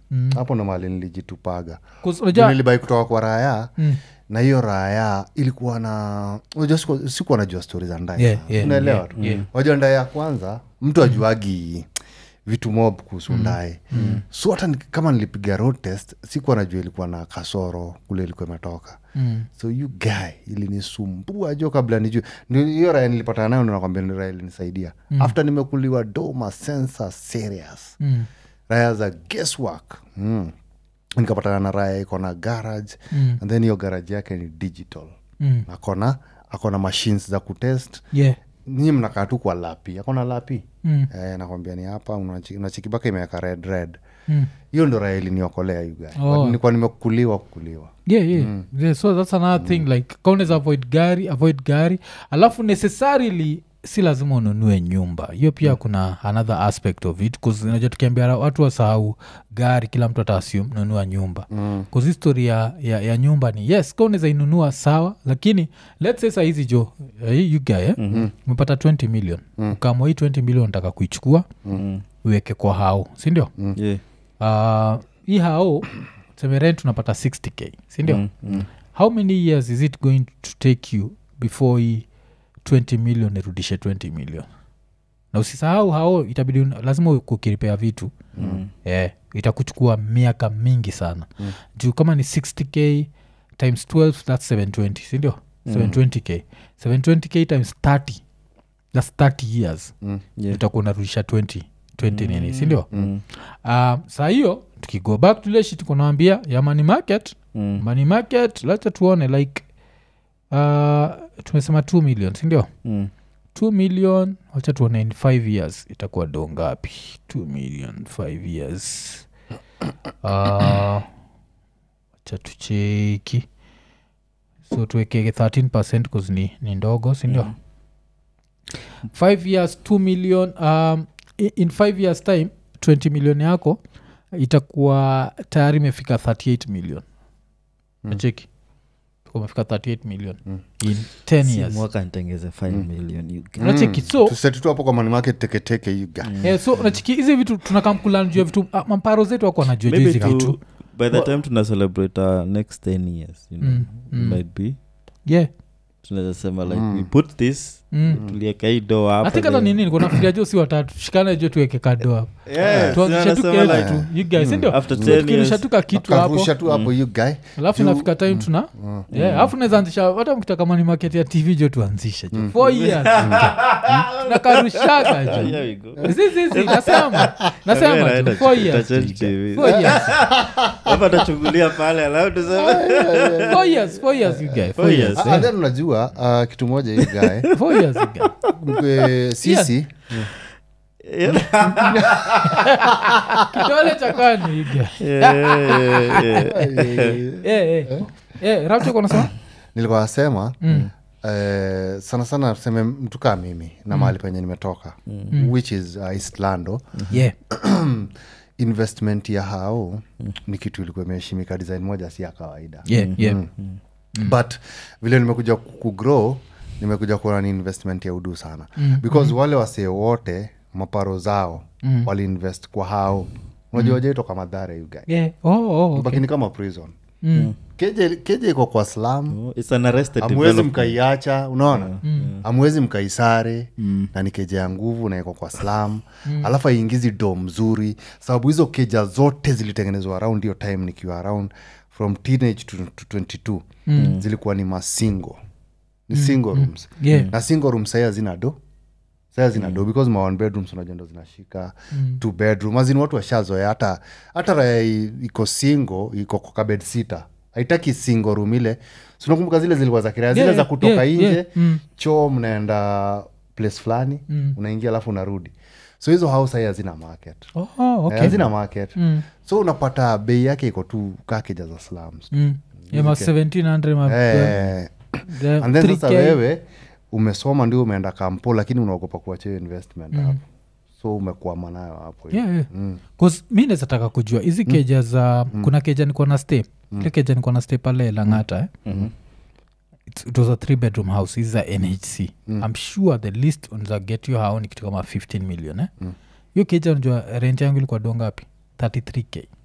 hapo ndo mali nilijitupaga 'Cause unajua- nilibai kutoka kwa raya Mm. na hiyo raya ilikuwa na unajua siku- sikuwa najua stori za ndai Yeah, sana. yeah, unaelewa yeah, tu yeah. wajua ndai ya kwanza mtu ajuagi vitu mob kuhusu ndae so hata ni- kama nilipiga road test sikuwa najua ilikuwa na kasoro kule ilikuwa imetoka Mm. so you guy ilinisumbua jo kabla nijue Ndio hiyo raya nilipatana nayo ndo nakwambia ni raya ilinisaidia after nimekuliwa doma sensa serious Mm. raya za guesswork mm. nikapatana na raya iko na garage Mm. and then hiyo garage yake ni digital Mm. akona akona machines za kutest yeah nyii mnakaa tu kwa lapi akona lapi Mm. eh, nakwambia ni hapa unachi- unachikibaka imeweka red red Mm. hiyo ndo raya iliniokolea yuga Oh. nilikuwa nimekuliwa kukuliwa yeah, yeah. yeah so that's another thing like kaunaweza avoid gari avoid gari alafu necessarily si lazima ununue nyumba hiyo pia kuna another aspect of it unajua tukiambia watu wasahau gari kila mtu ataasum nunua nyumba mm. histori ya, ya, ya nyumba ni yes ka unaweza inunua sawa lakini let's say sahizi jo eh, you guy eh? mm-hmm. umepata 20 million mm. ukamwa hii 20 million nataka kuichukua Mm. uweke kwa hao sindio Yeah. uh, hii hao seme rent unapata 60k sindio Mm, mm. how many years is it going to take you before hii 20 million irudishe 20 million na usisahau hao itabidi un- lazima kukiripea vitu Mm. yeah, itakuchukua miaka mingi sana mm. juu kama ni 60k times 12 thats 720 sindio mm. 720k 720k times 30 thats 30 years mm. Yeah. utakuwa unarudisha 20 20 nini sindio Mm. uh, saa hiyo tukigo back to ile shit kunawambia ya money market Mm. money market lacha tuone like uh, tumesema 2 million sindio Mm. 2 million wacha tuone in 5 years itakuwa do ngapi 2 million 5 years uh, wacha tucheki so tuwekege 13 percent cause ni, ni ndogo sindio Mm. 5 years 2 million um, i- in 5 years time 20 million yako itakuwa tayari imefika 38 million nacheki umefika 38 million in 10 Si years mwaka nitengeze 5 million you guys. unacheki so tuseti tu hapo kwa money market teketeke you guy Eh, so unachiki hizi vitu tunakamkulan juu ya vitu ah, mamparo zetu wako wanajua juu Maybe hizi to- vitu by the Wa- time tuna celebrate our next 10 years you know, Mm, mm. might be yeah tunaweza sema like Mm. we put this mm. tulieka hii do hapa athink hata then- nini niko nafikiria jo si watatu tushikane jo tuweke kado hapo Yeah, tuanzishe tu tunasema ketu like, tu you guys sindio after So 10 tukirusha years tu ka kitu hapo karusha tu hapo you guy alafu Juu- inafika time tuna Yeah, alafu naweza anzisha hata mkitaka mani market ya tv jo tuanzishe jo four years tunakarushaga Here jo we go. zizizi nasema nasema Kamera jo four ita- years itachange jo. TV. Four years. hapa tachungulia pale alafu tuseme Four years, four years, you guy. Four Four years, years. Ah, eh. then unajua uh, kitu moja you guy Four years, you guy. Mkwe- sisi kidole cha kwani you guy. Yeah, yeah, yeah. Eh, eh. Eh, Rapture uko unasema? nilikuwa nasema Mm. eh, sana sana tuseme mtu kaa mimi na mahali penye nimetoka which is uh, eastlando Yeah. investment ya hao ni kitu ilikuwa imeheshimika design moja si ya kawaida Yeah, yeah. but vile nimekuja ku- kugrow nimekuja kuona ni investment ya udu sana because wale wasee wote maparo zao mm. waliinvest kwa hao unajua mm. toka madhara you guy Yeah. Oh, oh, okay. Baki ni kama prison Mm. keje keje iko kwa slam Oh, it's an arrested amwezi development. mkaiacha unaona amwezi mkaisare na ni keja ya nguvu na iko kwa slam alafu aingizi do mzuri sababu hizo keja zote zilitengenezwa around hiyo time nikiwa around from teenage to, to 22 zilikuwa ni masingo ni single rooms Yeah. na single room sahii hazina do sahii hazina do because ma one bedrooms unajua ndo zinashika two bedroom azini watu washazoea hata hata raya i- iko single iko kwa kabed sita haitaki single room ile sinakumbuka zile zilikuwa za kiraya zile Yeah, za yeah, kutoka yeah, nje yeah. Mm. choo mnaenda place fulani unaingia alafu unarudi so hizo house sahii hazina market Oh, Eh, okay. hazina market Mm. so unapata bei yake iko tu kakeja za slums Mm. Yeah, ma 1700 ma- eh, the and then sasa 3K. wewe umesoma ndio umeenda kampo lakini unaogopa kuachia hiyo investment hapo so umekwama nayo hapo Yeah, yeah. 'Cause mi nezataka kujua hizi keja za kuna keja nikuwa na stay ile keja nikuwa na stay pale langata eh? It's- it was a three bedroom house hizi za nhc i'm sure the list unza get you hao ni kitu kama 15 million eh? hiyo keja unajua rent yangu ilikuwa dongapi 33k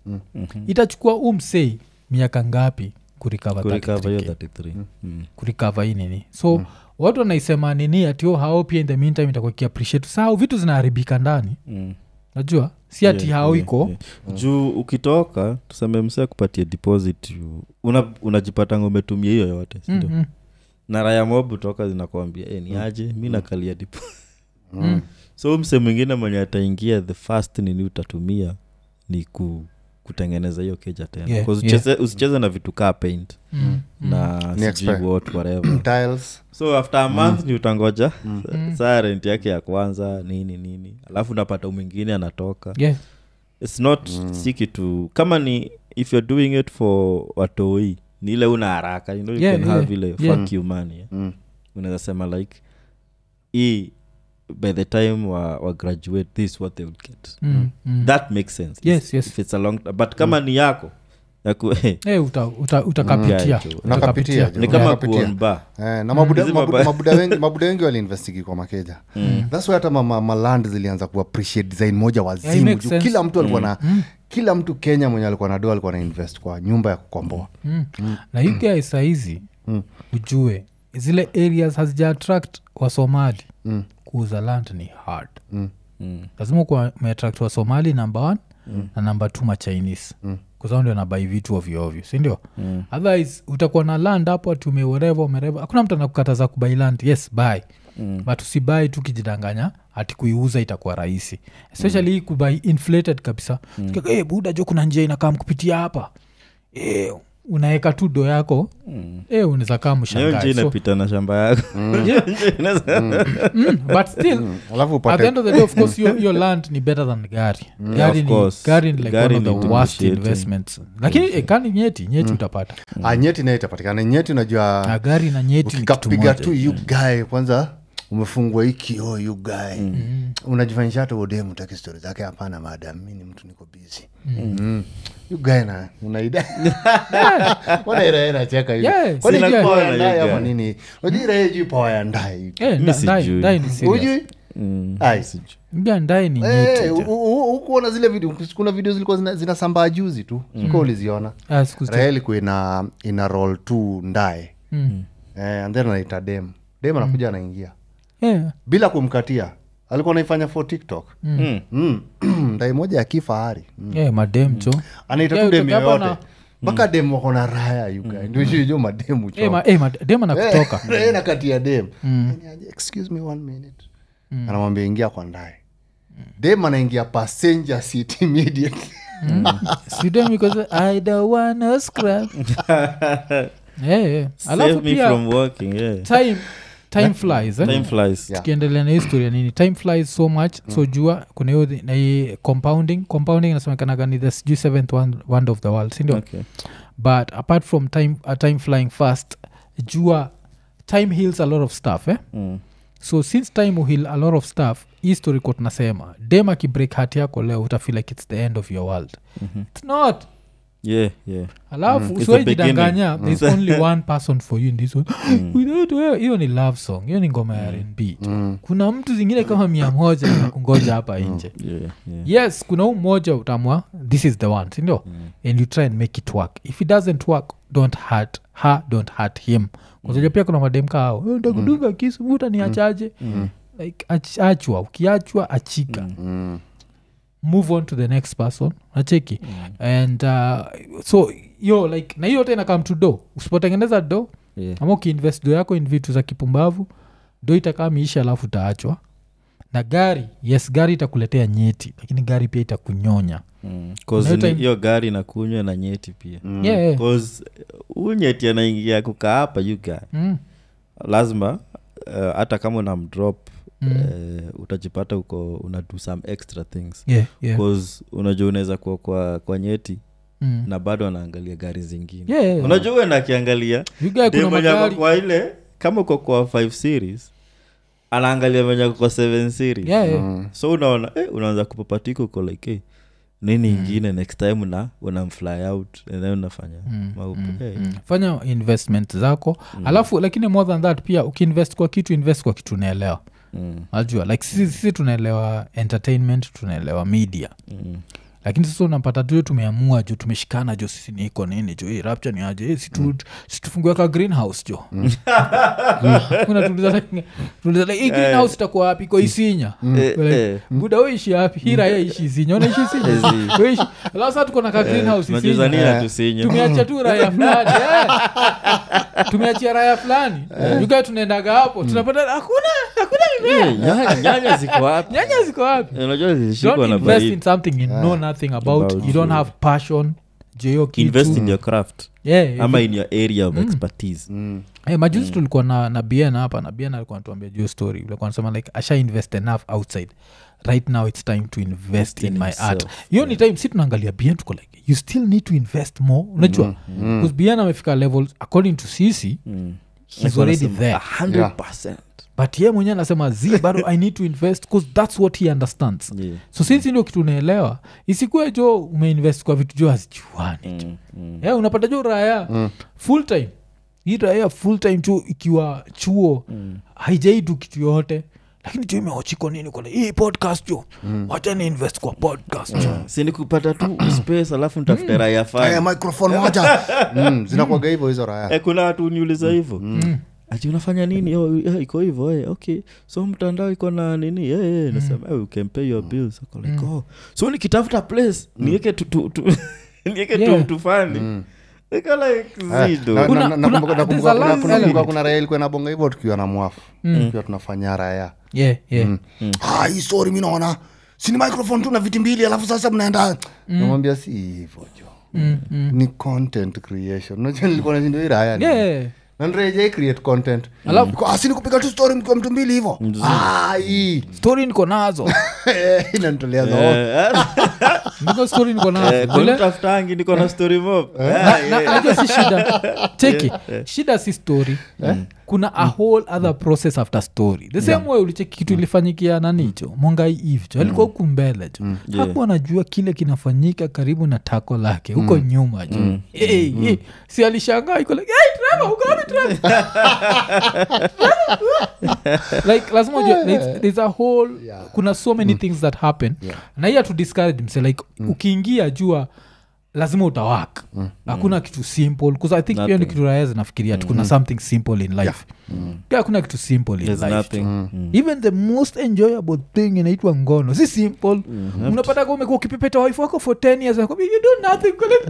itachukua umsei miaka ngapi kurikava kurikava hiyo 33K? 33 Mm. kurikava hii nini so watu wanaisema nini atio hao pia in the meantime itakuwa kiappreciate sahau vitu zinaharibika ndani Mm. najua si ati Yeah, hao yeah, iko yeah. juu ukitoka tuseme msee akupatia deposit you- una, unajipatanga umetumia hiyo yote sindio Mm, mm. na raya mob toka zinakwambia e, ni aje mi nakalia depo Mm. so mse mwingine mwenye ataingia the first nini utatumia ni ku, kutengeneza hiyo keja tena Yeah, 'Cause yeah. ucheze- usicheze na vitu kaa paint Mm, mm. na Ni sijui expert. what whatever tiles so after a month ni utangoja saa rent yake ya kwanza nini nini alafu unapata mwingine anatoka Yeah. its not si kitu kama ni if you're doing it for watoi ni ile una haraka you know, you Yeah, can yeah, have ile yeah. fuck you money yeah. Mm. unaweza sema like hii by the time wa, wa graduate this is what they will get Mm, mm. that makes sense Yes, If- yes. if it's a long but kama ni yako yaku, Eh, uta- uta- utakapitia Yeah, jo. Unakapitia, jo. ni kama Unakapitia. kuonba Eh, na mabuda, Hizi mabuda, mabaya. mabuda wengi, mabuda wengi waliinvestigi kwa makeja thats why hata ma- maland zilianza kuappreciate design moja Yeah, it wazimu makes juu sense. kila mtu alikuwa na kila mtu kenya mwenye alikuwa na doa alikuwa na invest kwa nyumba ya kukomboa mm. na hii guy sahizi ujue zile areas hazija attract wasomali Mm. kuuza land ni hard Mm. mm. lazima kuwa umeattract wasomali namba one na namba t machinese mm kuzao ndio nabai vitu ovyoovyo sindio mm. otherwise utakuwa na land hapo ati umewereva umereva hakuna mtu anakukataza kubai land yes buy mm. but usibai tu kijidanganya ati kuiuza itakuwa rahisi especially hii kubai inflated kabisa mm. hey, buda jo kuna njia inakaa kupitia hapa e, unaweka tu do yako mm. e, unaweza kaa nayo nje mshangae so, inapita na shamba yako yeah, mm, but still alafu at the upate end of the day of course your, your land ni better than gari gari of ni, course. gari ni like Gari one of ni the worst depreciating. investments lakini eh, kani nyeti nyeti utapata Ah, nyeti nayo itapatikana nyeti na unajua gari na nyeti ni kitu ukikapiga moja. tu you guy kwanza umefungwa hii kioo you guy unajifanyisha hata udemu taki stori zake hapana madam mi ni mtu niko bizi mm. you guy na unaida wanairae nacheka hivi Yeah, kwani sina juu kuwa power na ya ndai you ama guy. nini unajua irae juu power ya ndai Eh, Mi nda- sijui. ndai- ndai ni serious. ujui Mm. Ai. Nga ndai ni Eh, nyeti u- u- u- ukuona zile video kuna video zilikuwa zina- zinasambaa juzi tu sikuwa uliziona Ah, siku zi- raha ilikuwa ina, ina roll tu ndae Mm. eh, and then anaita dem dem anakuja anaingia Yeah. bila kumkatia alikuwa naifanya for tiktok Mm. mm. ndai moja ya kifahari mm. Yeah, madem cho anaita Yeah, tu dem utoka hapa yoyote na- mpaka dem wako na raya yuga ndio shijo mademu Eh, ma- eh, ma- dem anakutoka Eh, nakatia dem Yaani aje, excuse me one minute anamwambia ingia kwa ndae dem anaingia passenger seat immediately Si dem because I don't wanna scrap. Eh, eh. alafu Save me pia from working yeah. time time flies eh? time flies Yeah. tukiendelea na historia nini time flies so much so jua kuna hiyo thi- na hii compounding compounding inasemekanaga ni the sijui seventh one- wonder of the world sindio okay. but apart from time, uh, time flying fast jua time heals a lot of stuff eh? mm. so since time heal a lot of stuff hii story ko tunasema dem akibreak hat yako leo utafeel like it's the end of your world Mhm. it's not yeah yeah alafu It's mm. the usiwaijidanganya beginning. there's only one person for you in this one without wewe hiyo ni love song hiyo ni ngoma ya rnb kuna mtu zingine kama mia moja na kungoja hapa nje yeah yeah yes kuna huu mmoja utamwa this is the one sindio and you try and make it work if it doesn't work don't hurt her don't hurt him kwasaja pia kuna mademka ao "Eh, ndakudunga kisu muta ni achaje like ach, achwa ukiachwa achika mm. move on to the next person nacheki and uh, so yo like na hiyo yote inakam to do usipotengeneza do yeah ama ukiinvest do yako in vitu za kipumbavu do itakaa miisha alafu utaachwa na gari yes gari itakuletea nyeti lakini gari pia itakunyonya Mm. 'Cause Hiyo ni- time- hiyo gari nakunywa na nyeti pia yeah, yeah. 'Cause huyu nyeti anaingia kukaa hapa you guy Mm. lazima uh, hata kama una mdrop Mm. uh, utajipata uko una do some extra things Yeah, yeah. bcause unajua unaweza kuwa kwa, kwa nyeti Mm. na bado anaangalia gari zingine Yeah, yeah, yeah. unajua uenda akiangalia You guy kuna dem mwenye ako magari kwa ile kama uko kwa 5 series anaangalia mwenye ako kwa 7 series yeah, yeah. so unaona eh, unaanza kupapatika uko like eh, nini ingine next time una unamfly out and then unafanya maupe Eh, Mm. fanya investment zako alafu lakini more than that pia ukiinvest kwa kitu invest kwa kitu unaelewa mm, najua like sisi, sisi tunaelewa entertainment tunaelewa media mm, lakini sasa unapata tu tumeamua jo tumeshikana jo sisi niko nini jo hey, rapture ni aje hey, situ, situfungue ka greenhouse jo Kuna tuliza like- tuliza like, hii greenhouse itakuwa wapi iko isinya Eh, We're like, eh. buda weishi wapi hii raya ishi isinya unaishi isinya Ezi. Weishi- alafu sasa tuko na ka greenhouse isinya Tunajuzania tusinye tumeachia tu raya fulani eh. tumeachia raya fulani yuka tunaendaga hapo tunapata hakuna hakuna mimea Eh, nyanya- nyanya ziko wapi nyanya ziko wapi Eh, unajua zilishikwa don't na invest in baridi something you know nothing about, About you don't you. have passion jeyo invest in your craft yeah, ama in your area of expertise hey, majuzi tulikuwa na, na bn hapa na bn alikuwa natuambia juu story ulikuwa nasema like asha invest enough outside right now it's time to invest in, in my himself. art hiyo ni time si tunaangalia bn tuko like you still need to invest more unajua mm. bn amefika levels according to sisi Mm. he's Like already wanasema, there 100%. but ye mwenyewe anasema z bado i need to invest bcause that's what he understands Yeah. so sinsi ndio kitu unaelewa isikue jo umeinvest kwa vitu jo hazijuani Mm, mm. yeah, unapata jo raya mm. full time hii raya full time jo ikiwa chuo mm. haijaidu kitu yote lakini jo imeochiko nini kole hii podcast jo mm. wacha ni invest kwa podcast jo si ni kupata tu space alafu nitafute raya Aya, fani microphone moja mm, zinakuaga hivyo hizo raya Eh, kuna watu niuliza hivyo ati unafanya nini oh, yeah, iko hivyo eh, okay so mtandao iko na nini yeah, yeah. nasema eh, you can pay your bills Ako like, oh. so nikitafuta place niweke tu- tu- tu- niweke Yeah. tu tufani Iko like Eh, zido na- Kuna- na- na- kuna- nakumbuka- there's nakumbuka a kuna- last kuna- element. kuna- kuna raya ilikuwa inabonga hivyo tukiwa na mwafu tukiwa tunafanya raya yeah, yeah. Ah, hii story mi naona sini microphone tu na viti mbili alafu sasa mnaenda namwambia si hivyo jo Mm, mm. ni content creation unajua nilikuwa nashinda hii raya ni- Yeah. na nirejei create content Alafu- Kwa- ah, si ni kupiga tu story mkiwa mtu mbili hivyo Ah, hii story niko nazo inanitolea zo niko story niko nazo Vile- tafutangi niko na story mob Na- na- najua si shida cheki shida si story kuna a whole other process after story the same way ulicheki kitu ilifanyikia nanicho mongai ivcho alikuwa huku mbele jo Yeah. hakuwa anajua kile kinafanyika karibu na tako lake huko nyuma jo hey, hey. si alishangaa iko like hey, Trevor, uko wapi Trevor?" like lazima ujue there's, there's a whole kuna so many things that happen na hiya to discourage mse like ukiingia jua lazima utawak hakuna kitu simple bcause i think pia ni Nothing. kitu raya zinafikiria tu kuna something simple in life pia hakuna kitu simple in There's life nothing. jo. Mm. even the most enjoyable thing inaitwa ngono si simple unapata ka umekuwa ukipepeta wife wako for 10 years anakwambia, you do nothing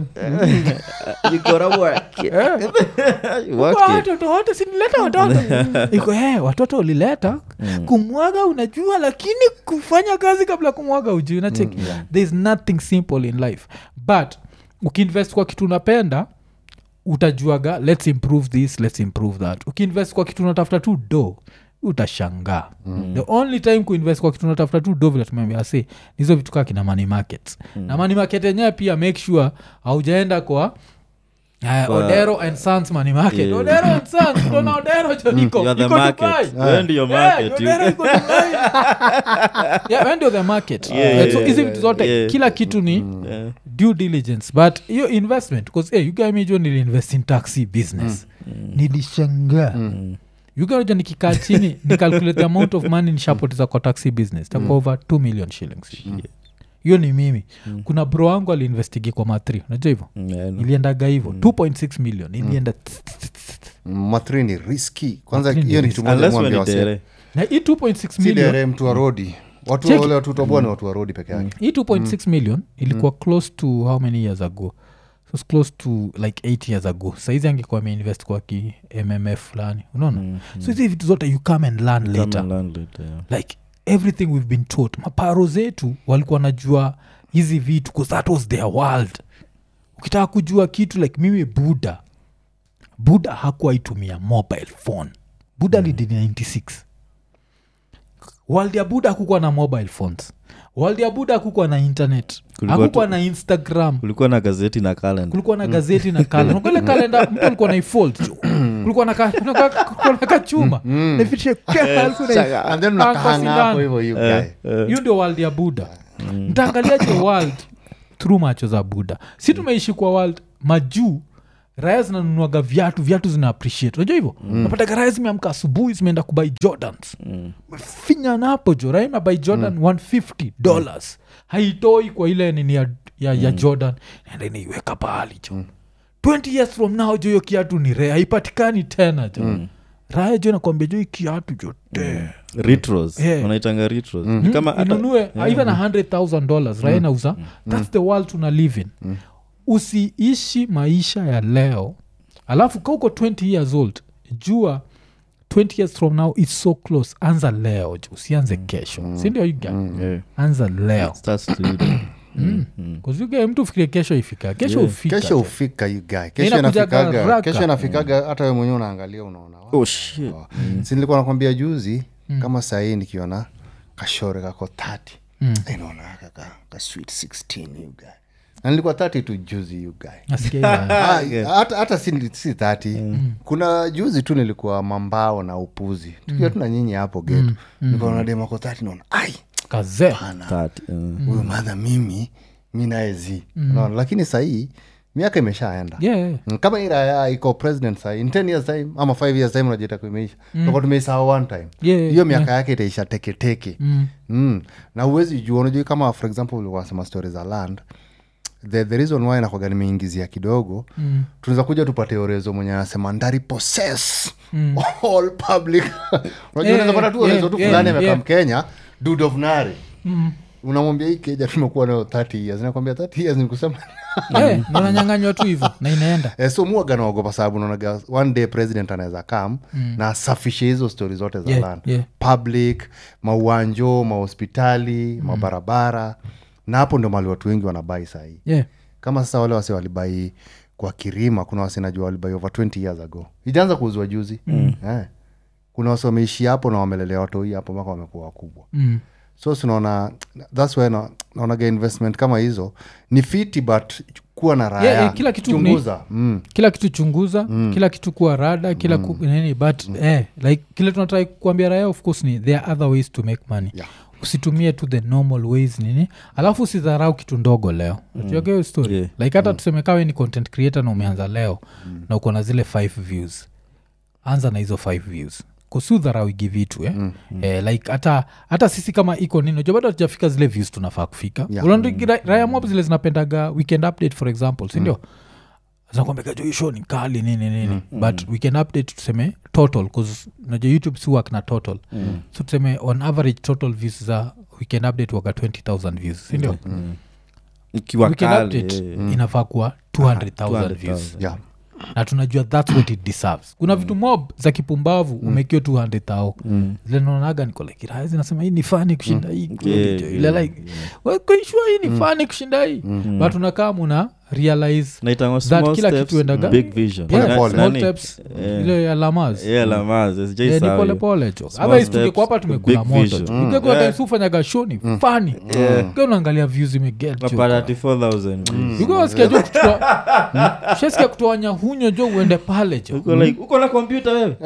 You gotta work it. You work Kwa it. watoto wote sinileta watoto iko hey, watoto ulileta kumwaga unajua lakini kufanya kazi kabla kumwaga ujui nacheki thereis nothing simple in life but ukiinvest kwa kitu unapenda utajuaga let's improve this let's improve that ukiinvest kwa kitu unatafuta tu do utashangaa mm. the only time kuinvest kwa kitu unatafuta tu do vile tumeambia si nizo vitu kaa kina money markets mm. na money market yenyewe pia make sure haujaenda kwa Uh, Kwa- odero and sons money market Yeah. odero and sons utaona odero jo iko You're the iko market. Dubai. Wewe ndio Yeah, market. You- Odero iko Dubai. Yeah, wewe ndio the market Yeah, Eh, so yeah, hizi yeah, vitu zote yeah. kila kitu ni Yeah. due diligence but hiyo investment bcause hey, ugamijo niliinvest in taxi business nilishangaa mm. ugaja nikikaa chini nicalculate the amount of money nishapoteza kwa taxi business takuwa over 2 million shillings hiyo ni mimi kuna bro wangu aliinvestigi kwa matri unajua hivyo Mm, yeah, I know. iliendaga hivyo 2.6 million ilienda matri ni riski kwanza Matri ni hiyo ni risky. kitu moja Unless mwambia when ni wase dere. na hii 2.6 si million dere mtu wa rodi watu Check. wale watu toboa ni watu wa rodi peke yake hii 2.6 million ilikuwa close to how many years ago so it's close to like 8 years ago saizi angekuwa ameinvest kwa ki mmf fulani unaona Mm, so hizi vitu zote you come and learn Come later and learn later, yeah. like everything we've been taught maparo zetu walikuwa najua hizi vitu bcause that was their world ukitaka kujua kitu like mimi buda buda hakuwaitumia mobile phone buda mm. lidini 96 world ya buda hakukuwa na mobile phones world ya buda hakukuwa na internet Kulikuwa hakukuwa tu- na instagram kulikuwa na gazeti na kalenda kulikuwa na gazeti na kalenda ile kalenda mtu alikuwa na ifold kulikuwa na ka- kuna ka- kulikuwa na kachuma Nafikiria, alikuwa na- and then Panga unakahanga sindano. hapo hivyo you guy. hiyo ndio world ya buda mtaangaliaje world through macho za buda si tumeishi kwa world majuu raya zinanunuaga viatu viatu zina appreciate unajua hivyo mm. napataga raya zimeamka asubuhi zimeenda kubai jordans Mm. finya napo jo raya inabai jordan 150 dollars haitoi kwa ile nini ya, ya, ya jordan naenda inaiweka pahali jo 20 years from now jo hiyo kiatu ni rare haipatikani tena jo raya jo nakwambia jo hii kiatu jo te retros Yeah. wanaitanga retros Ni kama hata- inunue even a hundred thousand dollars raya nauza thats the world tuna live in usiishi maisha ya leo alafu ka uko 20 years old jua 20 years from now its so close anza leo jo usianze kesho sindio yuga Yeah. anza leo It starts to you there. kuzuga mtu ufikirie kesho ifika kesho Yeah. ufika kesho jo. ufika you guy kesho inakujaga inafikaga haraka. kesho inafikaga hata we mwenyewe unaangalia unaona wow. Oh, shit. si nilikuwa nakwambia juzi kama sahii nikiona kashore kako 30 inaona kaka ka sweet 16 you guy na nilikuwa 30 tu juzi you guy Nasikia hiyo. Ah, hata hata si, si 30 kuna juzi tu nilikuwa mambao na upuzi tukiwa tuna nyinyi hapo getu nikaona demako 30 naona ai kazee pana That, uh, huyu madha mimi mi naezi unaona lakini sahii miaka imeshaenda yeah, yeah. Mm, kama hii raya iko president sahii in 10 years time ama 5 years time unajita kuimeisha mm. tumeisahau one time Yeah, yeah, hiyo miaka yake itaisha teketeke Mm. mm. na uwezi jua unajua kama for example wasema stori za land the, the reason why nakwaga nimeingizia kidogo mm. tunaweza kuja tupate orezo mwenye anasema ndari possess mm. all public unajua Yeah, unaweza pata tu yeah, orezo tu yeah, fulani yeah. amekaa mkenya dude of nari Mm. unamwambia hii keja tumekuwa nayo 30 years nakwambia 30 years nikusema yeah, na unanyanganywa tu hivo na inaenda Eh, so muaga naogopa sababu naonaga one day president anaweza kam mm. na asafishe hizo stori zote za Yeah, land yeah. public mauanjo mahospitali mm. mabarabara na hapo ndio mali watu wengi wanabai sahii yeah. kama sasa wale wase walibai kwa kirima kuna wase najua walibai over 20 years ago ijaanza kuuzwa juzi mm. eh. kuna wase wameishi hapo na wamelelea watoi hapo mpaka wamekuwa wakubwa Mm. so sinaona thats why na, naonaga investment kama hizo ni fiti but kuwa na raya Yeah, yeah, kila kitu ni- chunguza mm. kila kitu chunguza mm. kila kitu kuwa rada kila mm. ku, nini but mm. eh, like kile tunatrai kuambia raya of course ni there are other ways to make money Yeah. usitumie tu the normal ways nini alafu usidharau kitu ndogo leo ujuaga hiyo story Yeah. like hata tuseme kawe ni content creator na umeanza leo na uko na zile five views anza na hizo five views kusiudharauigi vitu eh? mm, mm. Eh, like hata hata sisi kama iko nini unajua bado hatujafika zile views tunafaa kufika Yeah. yeah. raya mob zile zinapendaga weekend update for example sindio mm zinakwambia jo hii show ni kali nini nini mm. but we can update tuseme total bcause najua youtube si work na total mm. so tuseme on average total views za weekend update waga 20000 views sindio mm. ikiwa weekend kali, update eh, inafaa kuwa 200000 200,000. views yeah. na tunajua thats what it deserves kuna vitu mob za kipumbavu mm. umekio 200 tao mm. zile naonaga niko like "Raha, zinasema hii ni fani kushinda hii kweli Yeah, jo." ile yeah, like "Wewe kuishua hii ni fani kushinda hii but unakaa muna realize naitangwa That small kila steps, kitu endaga- big vision Pole Yeah, pole. small Nani? steps, Eh. ile ya lamas Yeah, Lamaz, Eh, sijai ni sahau pole hiyo. pole jo Small otherwise steps, tungekuwa hapa tumekula big moto vision. jo Mm. ungekuwa Yeah. yeah. ufanyaga shoni fani Ukiwa unaangalia views imeget jo Unapata 34,000 views. Ukiwa wasikia jo kutoa shasikia kutoa nyahunyo jo uende pale jo Uko like, uko na kompyuta wewe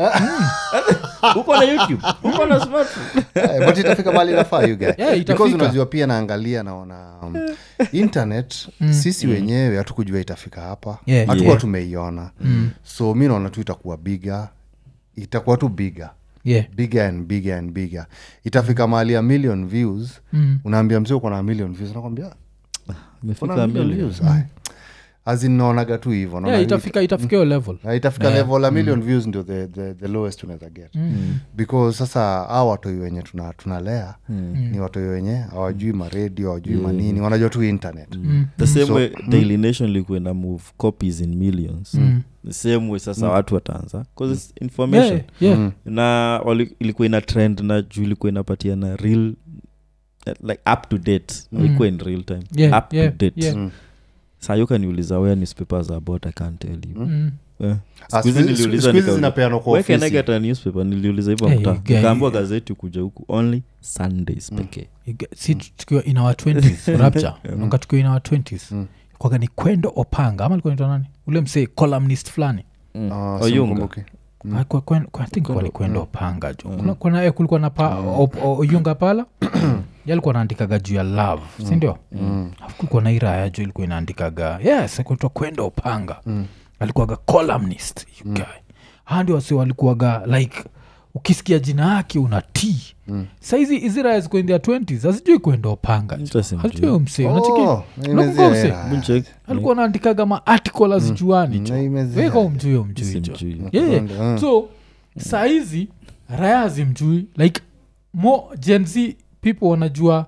uko na youtube uko na smartphone Eh, but itafika mali nafaa you guy. Yeah, itafika. Because unajua pia naangalia naona um, internet sisi wenyewe hatukujua itafika hapa Yeah. hatukuwa Yeah. tumeiona so mi naona tu itakuwa biga itakuwa tu biga yeah bigger and bigger and bigger itafika mahali ya million views Mm. unaambia mzee uko na million views nakwambia Imefika "Kuna million million. views Ai. As in naonaga tu hivo Naona yeah hii- itafika itafika hiyo level na itafika level a million views ndio the, the, the lowest unaweza get because sasa a watoi wenye tuna- tunalea ni watoi wenye hawajui maredio hawajui manini wanajua tu internet the same So- way daily nation ilikuwa ina move copies in millions the same way sasa watu wataanza bcause its information yeah yeah na wali- ilikuwa ina trend na juu ilikuwa inapatia na real eh, like up to date ilikuwa in real time Yeah, up yeah, to date yeah. Mm. saa hiyo kaniuliza where newspapers are about i can't tell you Mm. Eh. Ah, Siku hizi siku- niliuliza siku hizi nikauliza, zinapeanwa kwa where can I ofisi. get a newspaper niliuliza hivyo Hey, mtaa guy. nikaambiwa gazeti kuja huku only sundays pekee Iga- si tukiwa in our 20s rapture nanga tukiwa in our 20s kwaga ni kwendo opanga ama alikuwa naitwa nani ule msee columnist fulani Mm. Ah, Oyunga. simkumbuki. Ah, kwa- kwa- kwa- I think kwa ni kwendo opanga jo Kuna- kuna eh, kulikuwa na pa, op- o- oyunga pala yalikuwa naandikaga juu ya love sindio alafu kulikuwa na iraya jo ilikuwa inaandikaga yes kuitwa kwenda opanga alikuwaga columnist you guy handi wasi walikuwaga like ukisikia jina yake una t mm. saizi israel ziko in their 20s hazijui kuenda upanga Interesting, hazijui msee Oh, unachiki imezia msee era. Buncheck. alikuwa naandikaga maarticle azijuani Na imezia. weka umjui umjui jo Simjui. yeah, yeah. Mm. so saizi raya hazimjui like mo gen z people wanajua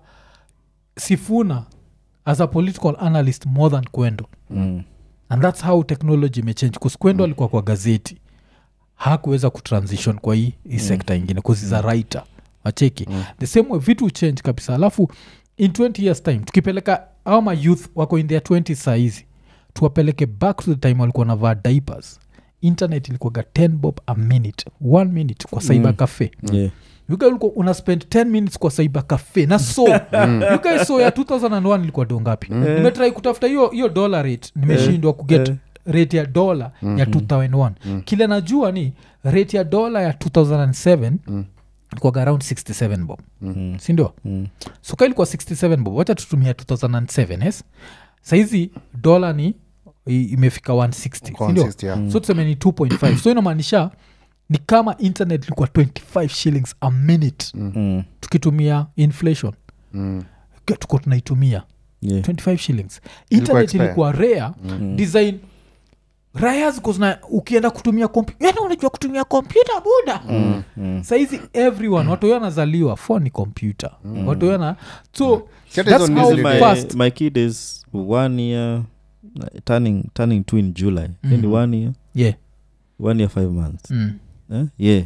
sifuna as a political analyst more than kwendo Mm. and thats how technology imechange bcause kwendo alikuwa kwa gazeti hakuweza kutransition kwa hii, hii sekta ingine bcause is a writer wacheki the same way vitu change kabisa alafu in 20 years time tukipeleka au ma youth wako in their 20 saizi tuwapeleke back to the time walikuwa navaa diapers internet ilikuwaga 10 bob a minute one minute kwa cyber cafe Yeah. you guys ulikuwa una spend 10 minutes kwa cyber cafe na so you guys so ya 2001 ilikuwa do ngapi nimetrai kutafuta hiyo hiyo dollar rate nimeshindwa kuget rate ya dola ya 2001 kile najua ni rate ya dola ya 2007 ilikuwaga around 67 bob sindio Mm. so ka ilikuwa 67 bob wacha tutumia 2007 yes saizi dola ni i- imefika 160 Kwa sindio 160, yeah. so tuseme ni 2.5 so inamaanisha ni kama internet ilikuwa 25 shillings a minute Mm. tukitumia inflation Mm. Ke- tuko tunaitumia Yeah. 25 shillings Ilikuwa internet expire. ilikuwa rare design raya ziko zina ukienda kutumia kompu yani unajua kutumia kompyuta buda Mm. Mm. saizi everyone watu huyo anazaliwa phone ni kompyuta watu huyo na so Si hata that's hizo how news my, fast my kid is one year uh, turning turning two in july mm. Mm. one year yeah one year five months mm. eh? yeah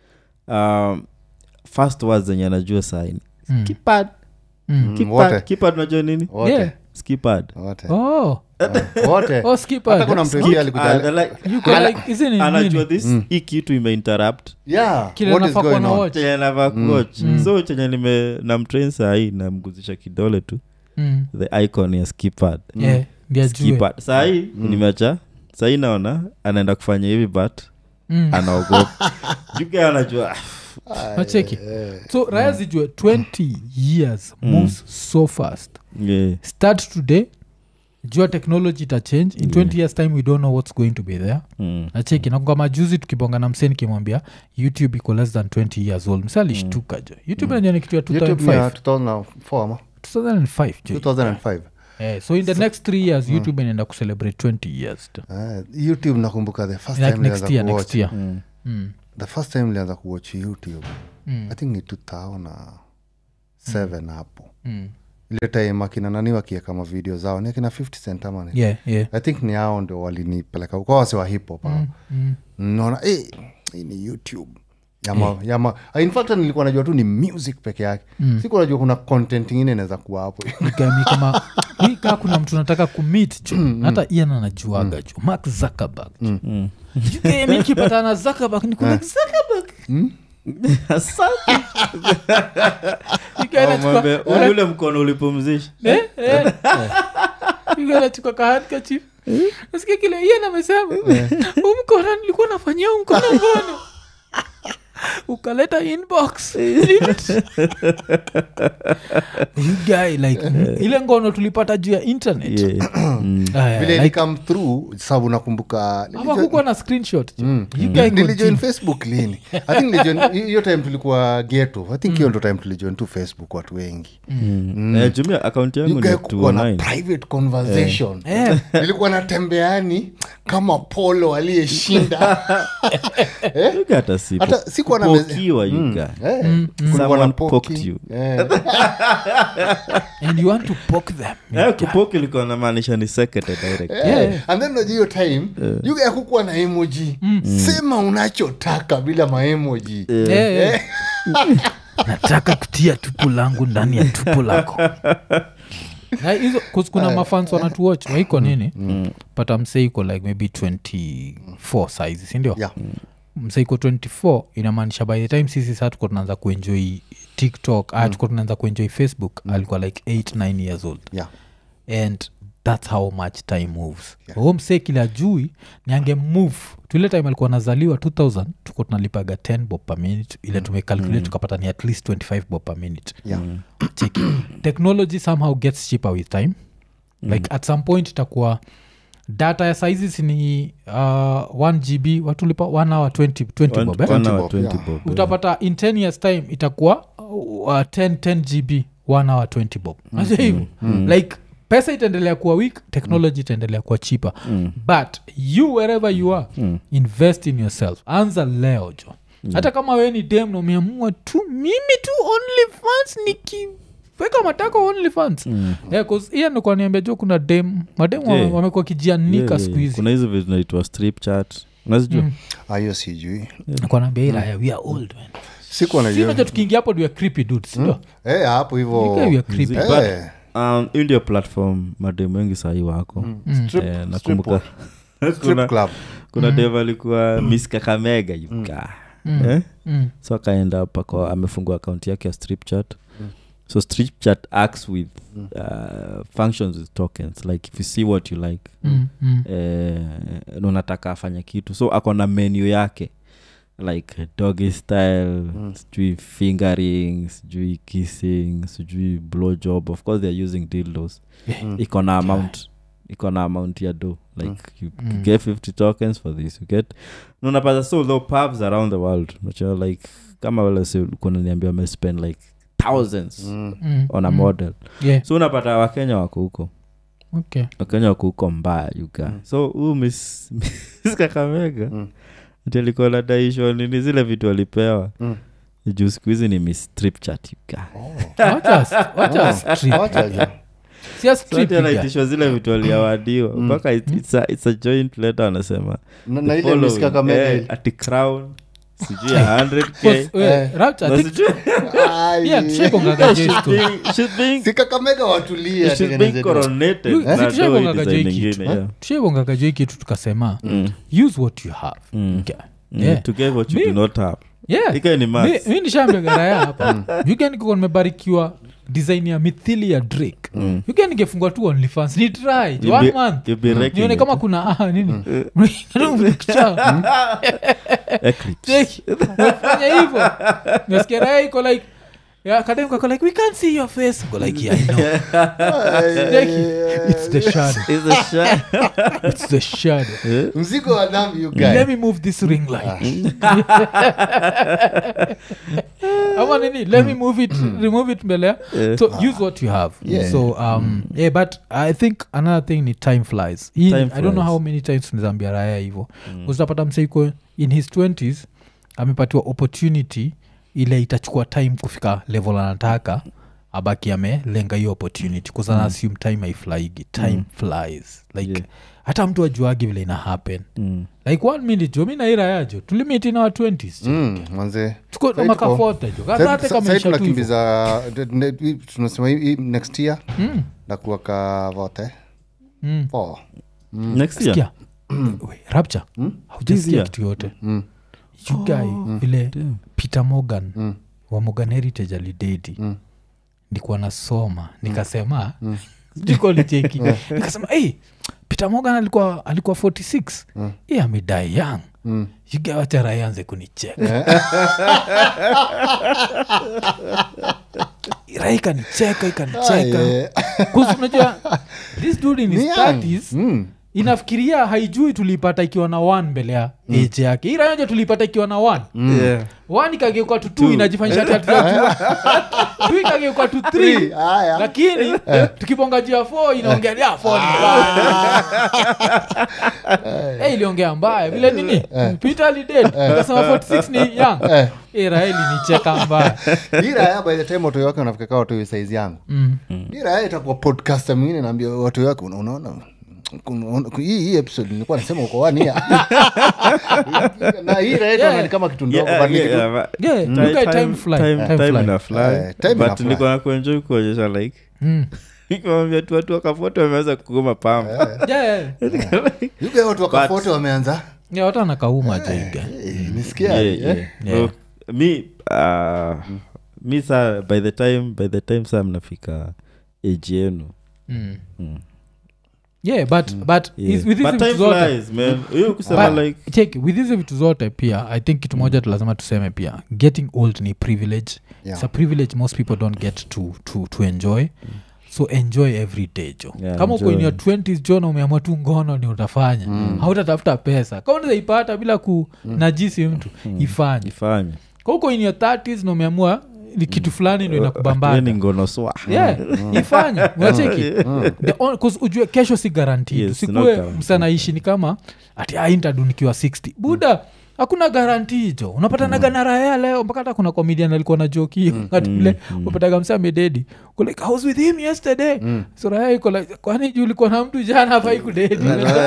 um, first words zenye anajua saini Mm. kipad Mm. Mm, wote. kipad unajua nini Wote. Yeah. skipad Wote. oh Wote. oh skip hata kuna mtu pia alikuja you go like isn't it anajua nini? this hii kitu imeinterrupt yeah Kile what is nafaa kuwa going na on? watch. chenye navaa kuwatch so chenye nime namtrain sahii namguzisha kidole tu Mm. the icon ya skipad Yeah, ndio ajue. skipad sahii nimeacha sahii naona anaenda kufanya hivi but Mm. anaogopa juke anajua Wacheki. so raya zijue 20 years moves so fast yeah. start today jua technology ita change in 20 years time we don't know what's going to be there mm. nacheki nakuga majuzi tukibonga na msee nikimwambia youtube iko less than 20 years old mse alishtuka jo youtube najua ni kitu ya youtube ni ya 2005 2004 ama 2005 jo 2005 Eh, so in the next three years youtube inaenda kucelebrate 20 years jo. Eh, youtube nakumbuka the first like time next nilianza year kuwatch next year Mm. Mm. the first time nilianza kuwatch youtube Mm. i think ni 2007 hapo Mm. ile time akina nani wakieka mavideo zao ni akina 50 cent ama ni yeah yeah i think ni hao ndo walinipeleka kwa wase wa hip hop hao. Mm. naona eh, hii ni youtube yama, yama. Ah, in fact nilikuwa najua tu ni music peke yake mm. siku najua kuna content ingine inaweza kuwa hapo Gami kama hii kaa kuna mtu nataka kumit jo hata ian anajuaga jo mark zuckerberg Mm. mikipatana zuckerberg ni kuna zuckerberg Mwambie, ule- ule mkono ulipumzisha nachukua kahankachif nasikia kile ian amesema huu mkono nilikuwa nafanyia huu mkono ngono ukaleta inbox you guy like ile ngono tulipata juu ya internet Yeah. Mm. Aya, vile like, like, come through sababu nakumbuka hawakukuwa na screenshot jo. Mm. You guy nilijoin continue. facebook lini i think nilijoin- hi- hiyo time tulikuwa geto i think hiyo ndo time tulijoin tu facebook watu wengi Mm. Eh, jumia akaunti yangu You ni guy kukuwa na 209 private conversation Eh. nilikuwa natembeani kama polo aliyeshinda You got a sipo. hata sikuwa na meze- Pokiwa, you guy. Eh, kulikuwa na Someone poki. poked you. Eh. and you want to poke them Eh, kupoki ilikuwa namaanisha ni secretary direct. Eh, and then unajua hiyo time you guy hakukuwa na emoji sema unachotaka bila maemoji Eh, eh. nataka kutia tupu langu ndani ya tupu lako Na hizo 'cause kuna mafans wanatuwatch waiko nini pata msee iko like maybe 24 size sindio Yeah. msee iko 24 inamaanisha by the time sisi saa tuko tunaanza kuenjoy tiktok mm. tuko tunaanza kuenjoy facebook alikuwa like 8 9 years old Yeah. and thats how much time moves yeah. huo msee kila jui niange move tuile time alikuwa nazaliwa 2000 tuko tunalipaga 10 bob per minute ile tumecalculate tukapata ni at least 25 bob per minute Yeah. cheki technology somehow gets cheaper with time like at some point itakuwa data ya saizi sini uh, 1 gb watulipa 1 hour 20, 20 bob eh? One hour, bob, 20 yeah. bob, yeah. utapata in 10 years time itakuwa uh, 10, 10 gb 1 hour 20 bob najua hivo like pesa itaendelea kuwa weak technology itaendelea kuwa cheaper but you wherever you are invest in yourself anza leo jo hata kama we ni dem na umeamua tu mimi tu only fans nikiweka matako only fans yeah, 'cause hiyo nikuwa niambia jo kuna dem madem wame- Yeah. wamekuwa kijianika Yeah, yeah, siku hizi kuna hizo vitu naitwa strip chat unazijua Mm. Ah, hiyo sijui Nikuwa naambia ila we are old man sikuwa najua sinaja tukiingia hapo we are creepy dudes sindio Eh, hapo hivo Yeah, we are creepy. Mziki. But, Eh, um, hii ndio platform mademu wengi sahii wako strip- Eh, strip nakumbuka strip kuna, club kuna dem alikuwa miss kakamega yuka eh? Mm. so akaenda pako amefungua akaunti yake ya strip chat so strip chat acts with uh, functions with tokens like if you see what you like Mm, mm. eh, na unataka afanye kitu so ako na menu yake like doggy style sijui fingering sijui kissing sijui blow job of course they're using dildos iko na amount iko na amount ya do like you, you get 50 tokens for this you get na unapata so though pubs around the world unajua like kama wale si kuna niambia wamespend like thousands Mm, on a mm. model Yeah, so unapata wakenya wako huko okay. wakenya wako huko mbaya yuka so huu miss Miss kakamega Mm. ati alikuwa nadaishwa nini zile vitu alipewa Mm. juu siku hizi ni miss strip chat yuka Wacha- wacha strip. Wacha jo. Sia So strip ati iga. anaitishwa zile vitu aliawadiwa mpaka it- it's a, it's a joint letter anasema Na- the na ile following, Miss Kakamega eh, ile. ati crown sijui ya 100k Because, we, Eh. Rapture, I Na think- sijui- Ai. yeah, tushaibongaga she's J story. being- she's being- Si Kakamega watulia she's being tengeneze tu. coronated You- na si do tushaibongaga hii jo design hii kitu, ingine, eh? yeah. tushaibongaga jo hii kitu tukasema use what you have Okay. Mm, Yeah. to get what you Mi- do not have Yeah. Ikae ni maths. Mi- mi nishaambia garaya hapa yuganikuko nimebarikiwa design ya mithili ya drake mm. ningefungua tu onlyfans ni try You'll one be- month you'll be wrecking nione it. kama kuna ah, nini Eclipse. fanya hivo nasikia raya iko like Yeah, kadem kako like we can't see your face go like yeah, I know. Take it. it's the shadow It's a shot. it's the shadow mzigo wa dhambi you let guy me move this ring light ama nini let me move it remove it mbele ya so use what you have Yeah. so um yeah but i think another thing ni time flies Hii- Time i don't know flies. how many times tunazambia raya hivo uzitapata mseiko in his 20s amepatiwa opportunity ile itachukua time kufika level anataka abaki amelenga hiyo opportunity kuzana assume time haiflaigi time flies like Yeah. hata mtu ajuagi vile ina happen Mm. like one minute jo mi nairayajo tulimiti na wa 20s Mm, manze tuko Sai maka tuko- fote jo Sai- kadhate sai- sai kamaisha tu hivo. tunakimbiza de- ne- hii- tunasema hii- hii next year Mm, nakuwaka vote mm. Four. Next year? Sikia. We, rapture This haujasikia year? kitu yote Mm. you guy vile damn. peter morgan Mm. wa morgan heritage alidedi Mm. nikuwa nasoma nikasema jikolicheki nikasema hey, peter morgan alikuwa alikuwa 46 mm. i amedai young Mm. yugawacharayanze kunicheka ira ikanicheka ikanicheka Aye. Kuzi unajua this dude in his Ni young. 30s Mm. inafikiria haijui tulipata ikiwa na one mbele ya mm. age yake hii rayoja tulipata ikiwa na one Yeah. one ikageuka tu two inajifanyisha tatua tu ikageuka tu three Three, haya. lakini tukibonga juu ya four inaongea ya four ni mbaya Eh, iliongea mbaya vile nini peter alided ikasema 46 ni young Eh. Eh, raeli nicheka mbaya Hii raya by the time watoi wake wanafika watoi saizi yangu Mm. hii raya itakuwa podcaster mwingine naambia watoi wake "Una- unaona kuna- hii hii episode nilikuwa nasema uko wania na hii raya itaona ni kama kitu ndogo Yeah, but ni yeah, kitu- yeah, but Yeah, time- you guys time time- fly, time- time time fly. ina fly. Eh, time But ina fly. nilikuwa nakuenjoy kuonyesha like Mm. nikamwambia tu watu wakafoto wameanza kugoma pamba Yeah, yeah. You guys watu wakafote wameanza Yeah, watu anakauma jaiga Eh, nisikia Yeah, eh? yeah. Yeah. So, mi uh, mi saa by the time by the time saa mnafika age yenu Mm. Mm. yeah but but yeah. is- with hizi But time vitu zote flies, man hiyo kusema But like check with hizi vitu zote pia i think kitu moja tu lazima tuseme pia getting old ni privilege Yeah. it's a privilege most people don't get to, to, to enjoy so enjoy every day jo Yeah, kama uko in enjoy. your 20s jo na umeamua tu ngono ni utafanya hautatafuta pesa kama unaweza ipata bila kunajisi mtu ifanye ifanye ka uko in your 30s na umeamua ni kitu fulani ndo Hiyo inakubambaga ni ngono swa yeah ifanye unacheki The on- 'cause ujue kesho si guaranteed Yes, usikue not guaranteed. msanaishi ni kama ati aintadu nikiwa 60 buda hakuna garanti jo unapatanaga na raya leo mpaka hata kuna comedian alikuwa na joki hiyo wakati ule upataga msa amededi Uko like, I was with him yesterday so raya iko like kwani juu ulikuwa na mtu jana afai kudedi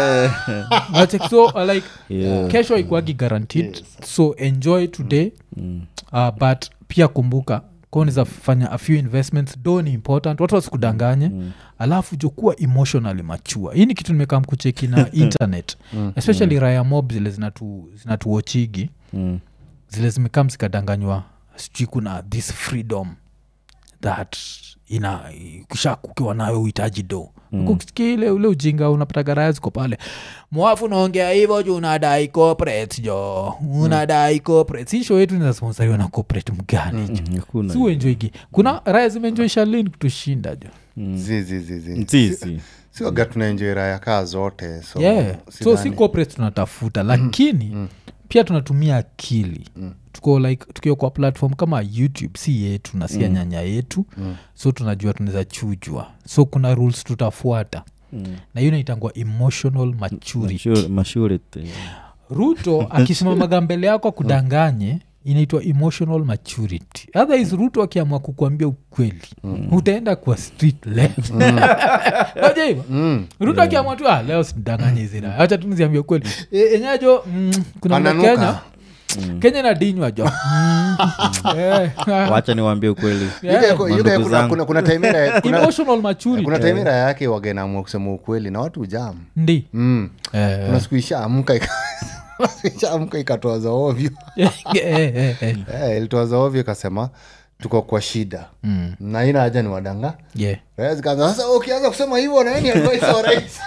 Unacheki? so uh, like Yeah. kesho ikuagi guaranteed so enjoy today uh, but pia kumbuka koniza fanya a few investments do ni important watu wasikudanganye mm. alafu jokuwa emotionally machua hii ni kitu nimekaa mkucheki na internet especially raya mob zile zinatu- zinatuochigi Mm. zile zimekam zikadanganywa sijui kuna this freedom that ina kisha kukiwa nayo uhitaji do mm. ile ule ujinga unapata raya ziko pale mwafu unaongea hivyo juu unadai corporate jo unadai corporate si show yetu inasponsoriwa na corporate mgani jo Mm, hakuna si uenjoigi kuna raya zimeenjoi shalin kutushinda jo zizizizi Sisi. siwaga tunaenjoi raya kaa zote so, yeah. so si sidhani- corporate tunatafuta lakini pia tunatumia akili tuko like tukiwa kwa platform kama youtube si yetu na sia nyanya yetu so tunajua tunaweza chujwa so kuna rules tutafuata na hiyo inaitangwa emotional maturity Mature- maturity. ruto akisimamaga mbele yako akudanganye inaitwa emotional maturity otherwise ruto akiamua kukuambia ukweli utaenda kwa street left Unajua hivyo ruto akiamua tu ah, leo sidanganye zira hacha tu niziambia ukweli e, enyajo mm, kuna mna Ananuka. kenya kenya na dinywa jo Mm, eh, ah, wacha niwaambie ukweli yeah. Yuga- yuga- Mandugu kuna- zangu. kuna- kuna taimira kuna- emotional maturity kuna taimira yake wagenaamua kusema ukweli na watu jam ndi mm. Eh, kuna siku ishaamka ika- ishaamka ikatoa za ovyo eh, eh, eh, eh. Eh, ilitoa za ovyo ikasema tuko kwa shida Mm, na ina haja ni wadanga yeah. Raya zikaanza, sasa ukianza kusema hivyo naeni advice wa rais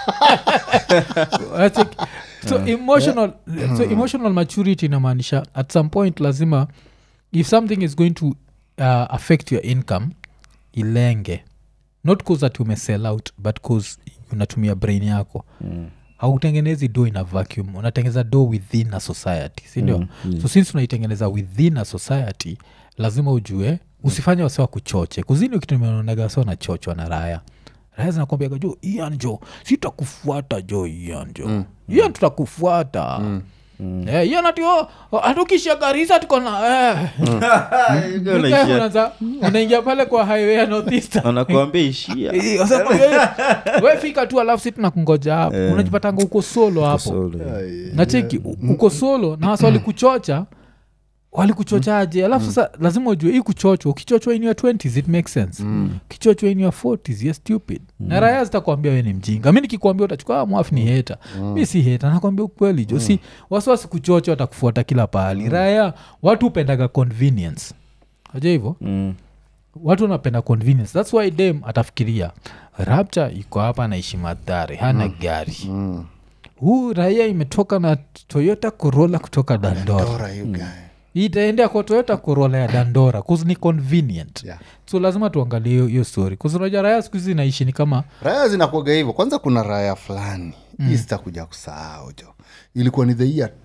That's it. so emotional so emotional maturity inamaanisha at some point lazima if something is going to uh, affect your income ilenge not cause that umesell out but cause unatumia brain yako mm hautengenezi do in a vacuum unatengeneza do within a society sindio mm, mm. so since unaitengeneza within a society lazima ujue usifanye wasiwa kuchoche kuzini ukitumeonaga wasiwa nachochwa na raya raya zinakwambiaga jo ian jo sitakufuata jo ian jo mm. ian tutakufuata mm. Eh, ian ati oh, oh, hatukisha garisa tuko na eh. Yuga unaishia- Unaanza- unaingia pale kwa highway ya northeast anakuambia ishia Eh, sasa we- we fika tu alafu si tunakungoja hapo unajipatanga uko solo hapo Solo. nacheki u- uko solo na wasa walikuchocha walikuchochaje alafu sasa lazima ujue hii kuchochwa ukichochwa in your 20s it makes sense ukichochwa in your 40s you're stupid na raya zitakwambia we ni mjinga mi nikikwambia utachukua "Ah, mwafu ni heta mi si heta nakwambia ukweli jo si wasiwasi kuchocha watakufuata kila pahali raya watu hupendaga convenience aja hivyo Mm. watu wanapenda convenience thats why dem atafikiria rapture iko hapa naishi madhare hana gari huu raia imetoka na toyota corolla kutoka dandora Dora, you guy. itaendea kwa toyota corolla ya dandora cause ni convenient Yeah. so lazima tuangalie hiyo- hiyo story kuznaja raya siku hizi naishi ni kama raya zinakuaga hivyo kwanza kuna raya fulani mm. sitakuja kusahau jo ilikuwa ni the year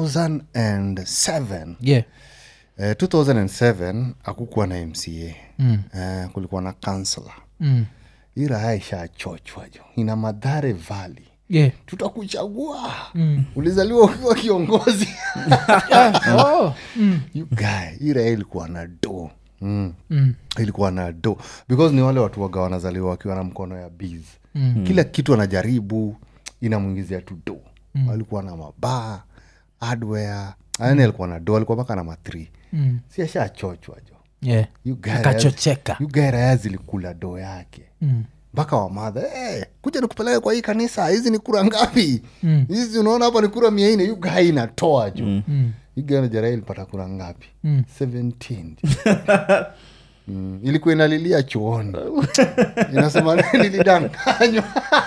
2007 yeah eh, 2007 akukuwa na mca mm. eh, kulikuwa na kansela Mm. hii raya ishachochwa jo ina madhare vali yeah tutakuchagua Mm. ulizaliwa ukiwa kiongozi yeah. oh. mm. You guy, hii raya ilikuwa na do mm. Mm. ilikuwa na do because ni wale watu waga wanazaliwa wakiwa na mkono ya biz mm. kila kitu anajaribu inamwingizia tu do mm. alikuwa na mabaa hardware yani alikuwa na do alikuwa mpaka na matri Mm. si ashachochwa jo yeah You guy akachocheka You guy raya zilikula do yake Mm. mpaka wamadha hey, kuja nikupeleke kwa hii kanisa hizi ni kura ngapi Mm. hizi unaona hapa ni kura mia nne yugai inatoa juu mm. Mm. iganajaraa ilipata kura ngapi Mm. 17 mm. ilikuwa inalilia chuoni inasema nilidanganywa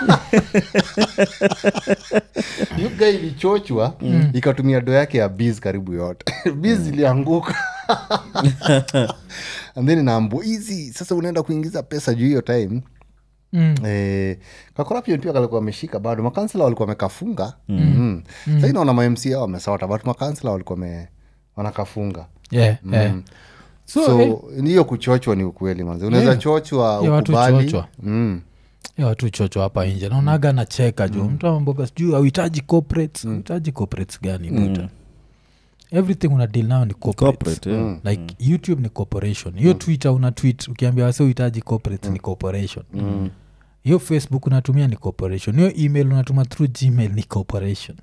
yuga ilichochwa ikatumia do yake ya biz karibu yote biz ilianguka and then inaambu hizi sasa unaenda kuingiza pesa juu hiyo time Mm. eh, kacorruption pia kalikuwa ameshika bado makansela walikuwa wamekafunga mm. mm. sai naona mamca wamesota but makansela walikuwa wame- wanakafunga yeah, yeah. so, so eh, hiyo kuchochwa ni ukweli manzi unaweza Yeah. chochwa Yeah, watu ukubali chochwa. mm. ya watu chocho hapa nje naonaga nacheka juu mtu amboga sijuu auhitaji corporates auhitaji corporates gani buta everything una deal nayo ni corporates. corporate yeah. like youtube ni corporation hiyo twitter una tweet ukiambia wase uhitaji corporate ni corporation hiyo facebook unatumia ni corporation hiyo email unatuma through gmail ni corporation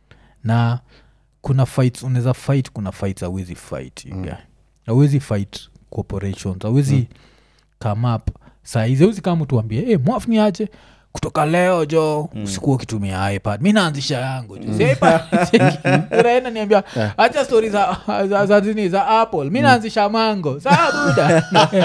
na kuna fights unaweza fight kuna fights awezi fight you guy. awezi fight corporations awezi come up saizi awezi kama tuambie hey, mwafni aje kutoka leo jo mm. usikuwa ukitumia ipad mi naanzisha yangu jo Si iPad, Uraenda niambia acha stori za, za, za, zini za apple mi naanzisha mango saa buda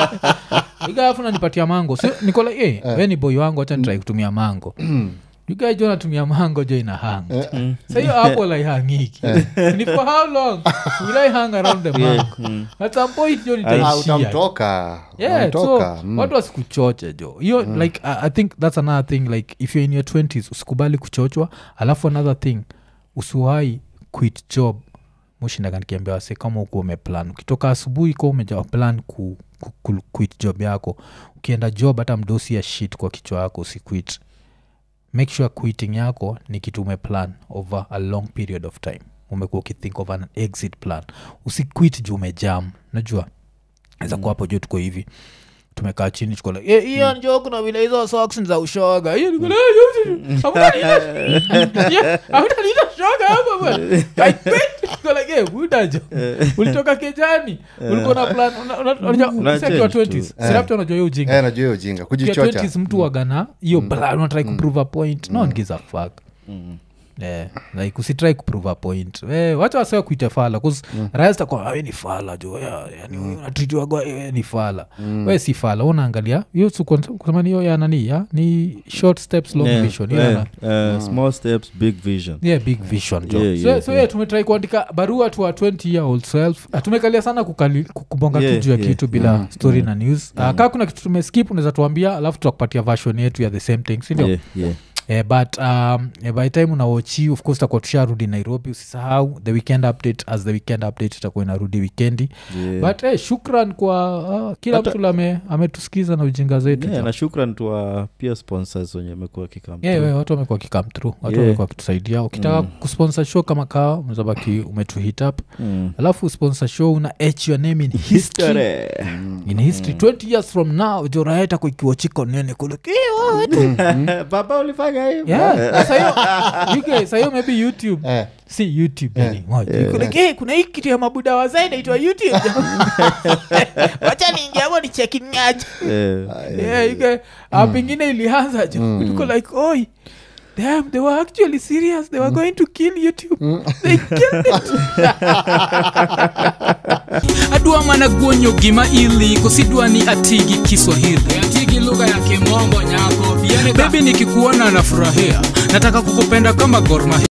igafu nanipatia mango so, nikola hey, we ni boy wangu hacha nitrai kutumia mango yugai jo natumia mango jo ina hang sa hiyo apple aihangiki ni for how long will i hang around the mango at some point jo Ah, nitaishia utamtoka yeah so utamtoka mm. watu wasikuchoche jo hiyo like I, i think that's another thing like if you're in your 20s usikubali kuchochwa alafu another thing usiwai quit job mushindaga nikiambia wase kama ukuwa umeplan ukitoka asubuhi kuwa umeja plan ku, ku, ku, quit job yako ukienda job hata mdosi ya shit kwa kichwa yako usiquit make sure quitting yako ni kitu umeplan over a long period of time umekuwa ukithink of an exit plan usiquit juu umejam najua naweza kuwa hapo juu tuko hivi tumekaa chini tuko like, "Eh, hiyo njo kuna vile hizo socks ni za ushoga hiyo niko like, "Eh, hamtaniita- Yeah, hamtaniita shoga hapa bwana." I quit. Niko like, "Eh, buda jo ulitoka kejani ulikuwa na plan una- una- unajua, Una sisi akiwa change tu. 20s silapta unajua hiyo ujinga Eh, najua hiyo jinga Ukiwa kujichocha 20s mtu wagana hiyo plan unatrai kuprove a point no one gives a fuck Yeah, like usitrai kuprove a point eh, wacha wasewa kuite fala bcause mm. rastakuwa we ni fala jo yeah, yani unatritiwagwa we ni fala we si fala unaangalia hiyo su- kusema ni hiyo ya nani ya ni short steps long Yeah, vision hiyo yeah, na- uh, small steps big vision yeah big vision jo Yeah, so, yeah, so yeah. yeah, tumetrai kuandika barua to our 20 year old self Ah, tumekalia sana kukali, ku- kubonga Yeah, tu juu ya yeah. kitu bila story na news uh, kaa kuna kitu tumeskip unaweza tuambia alafu tutakupatia version yetu ya the same thing sindio yeah, yeah. Eh, but um, eh, by time unawochi of course takuwa tusharudi nairobi usisahau the weekend update as the weekend update itakuwa inarudi wikendi Yeah. but eh, shukran kwa uh, kila Hata- mtu lame ametusikiza na ujinga zetu Yeah, jo. na shukran tuwa pia sponsors wenye amekuwa kikam Yeah, yeah, watu wamekuwa kikam through watu Yeah. wamekuwa wakitusaidia ukitaka kusponsor show kama kawa unazabaki umetuhit up alafu sponsor show una h your name in history in history 20 years from now joraeta kuikiwachiko nene kule baba ulifanya hivo yeah. sahiyo UK, sahiyo maybe youtube Eh. si youtube yani moja. Iko like, "Eh, kuna hii kitu ya mabuda wazai naitwa youtube wacha niingiamo ni chekingaji yeah, ike ah, pengine ilianza jo tuko like oi Damn, they were actually serious. They were going to kill YouTube. They killed it. adwa mana guonyo gima ili kosidwa ni atigi kiswahili atigi lugha ya kimombo nyako bebi nikikuona nafurahia nataka kukupenda kama gorma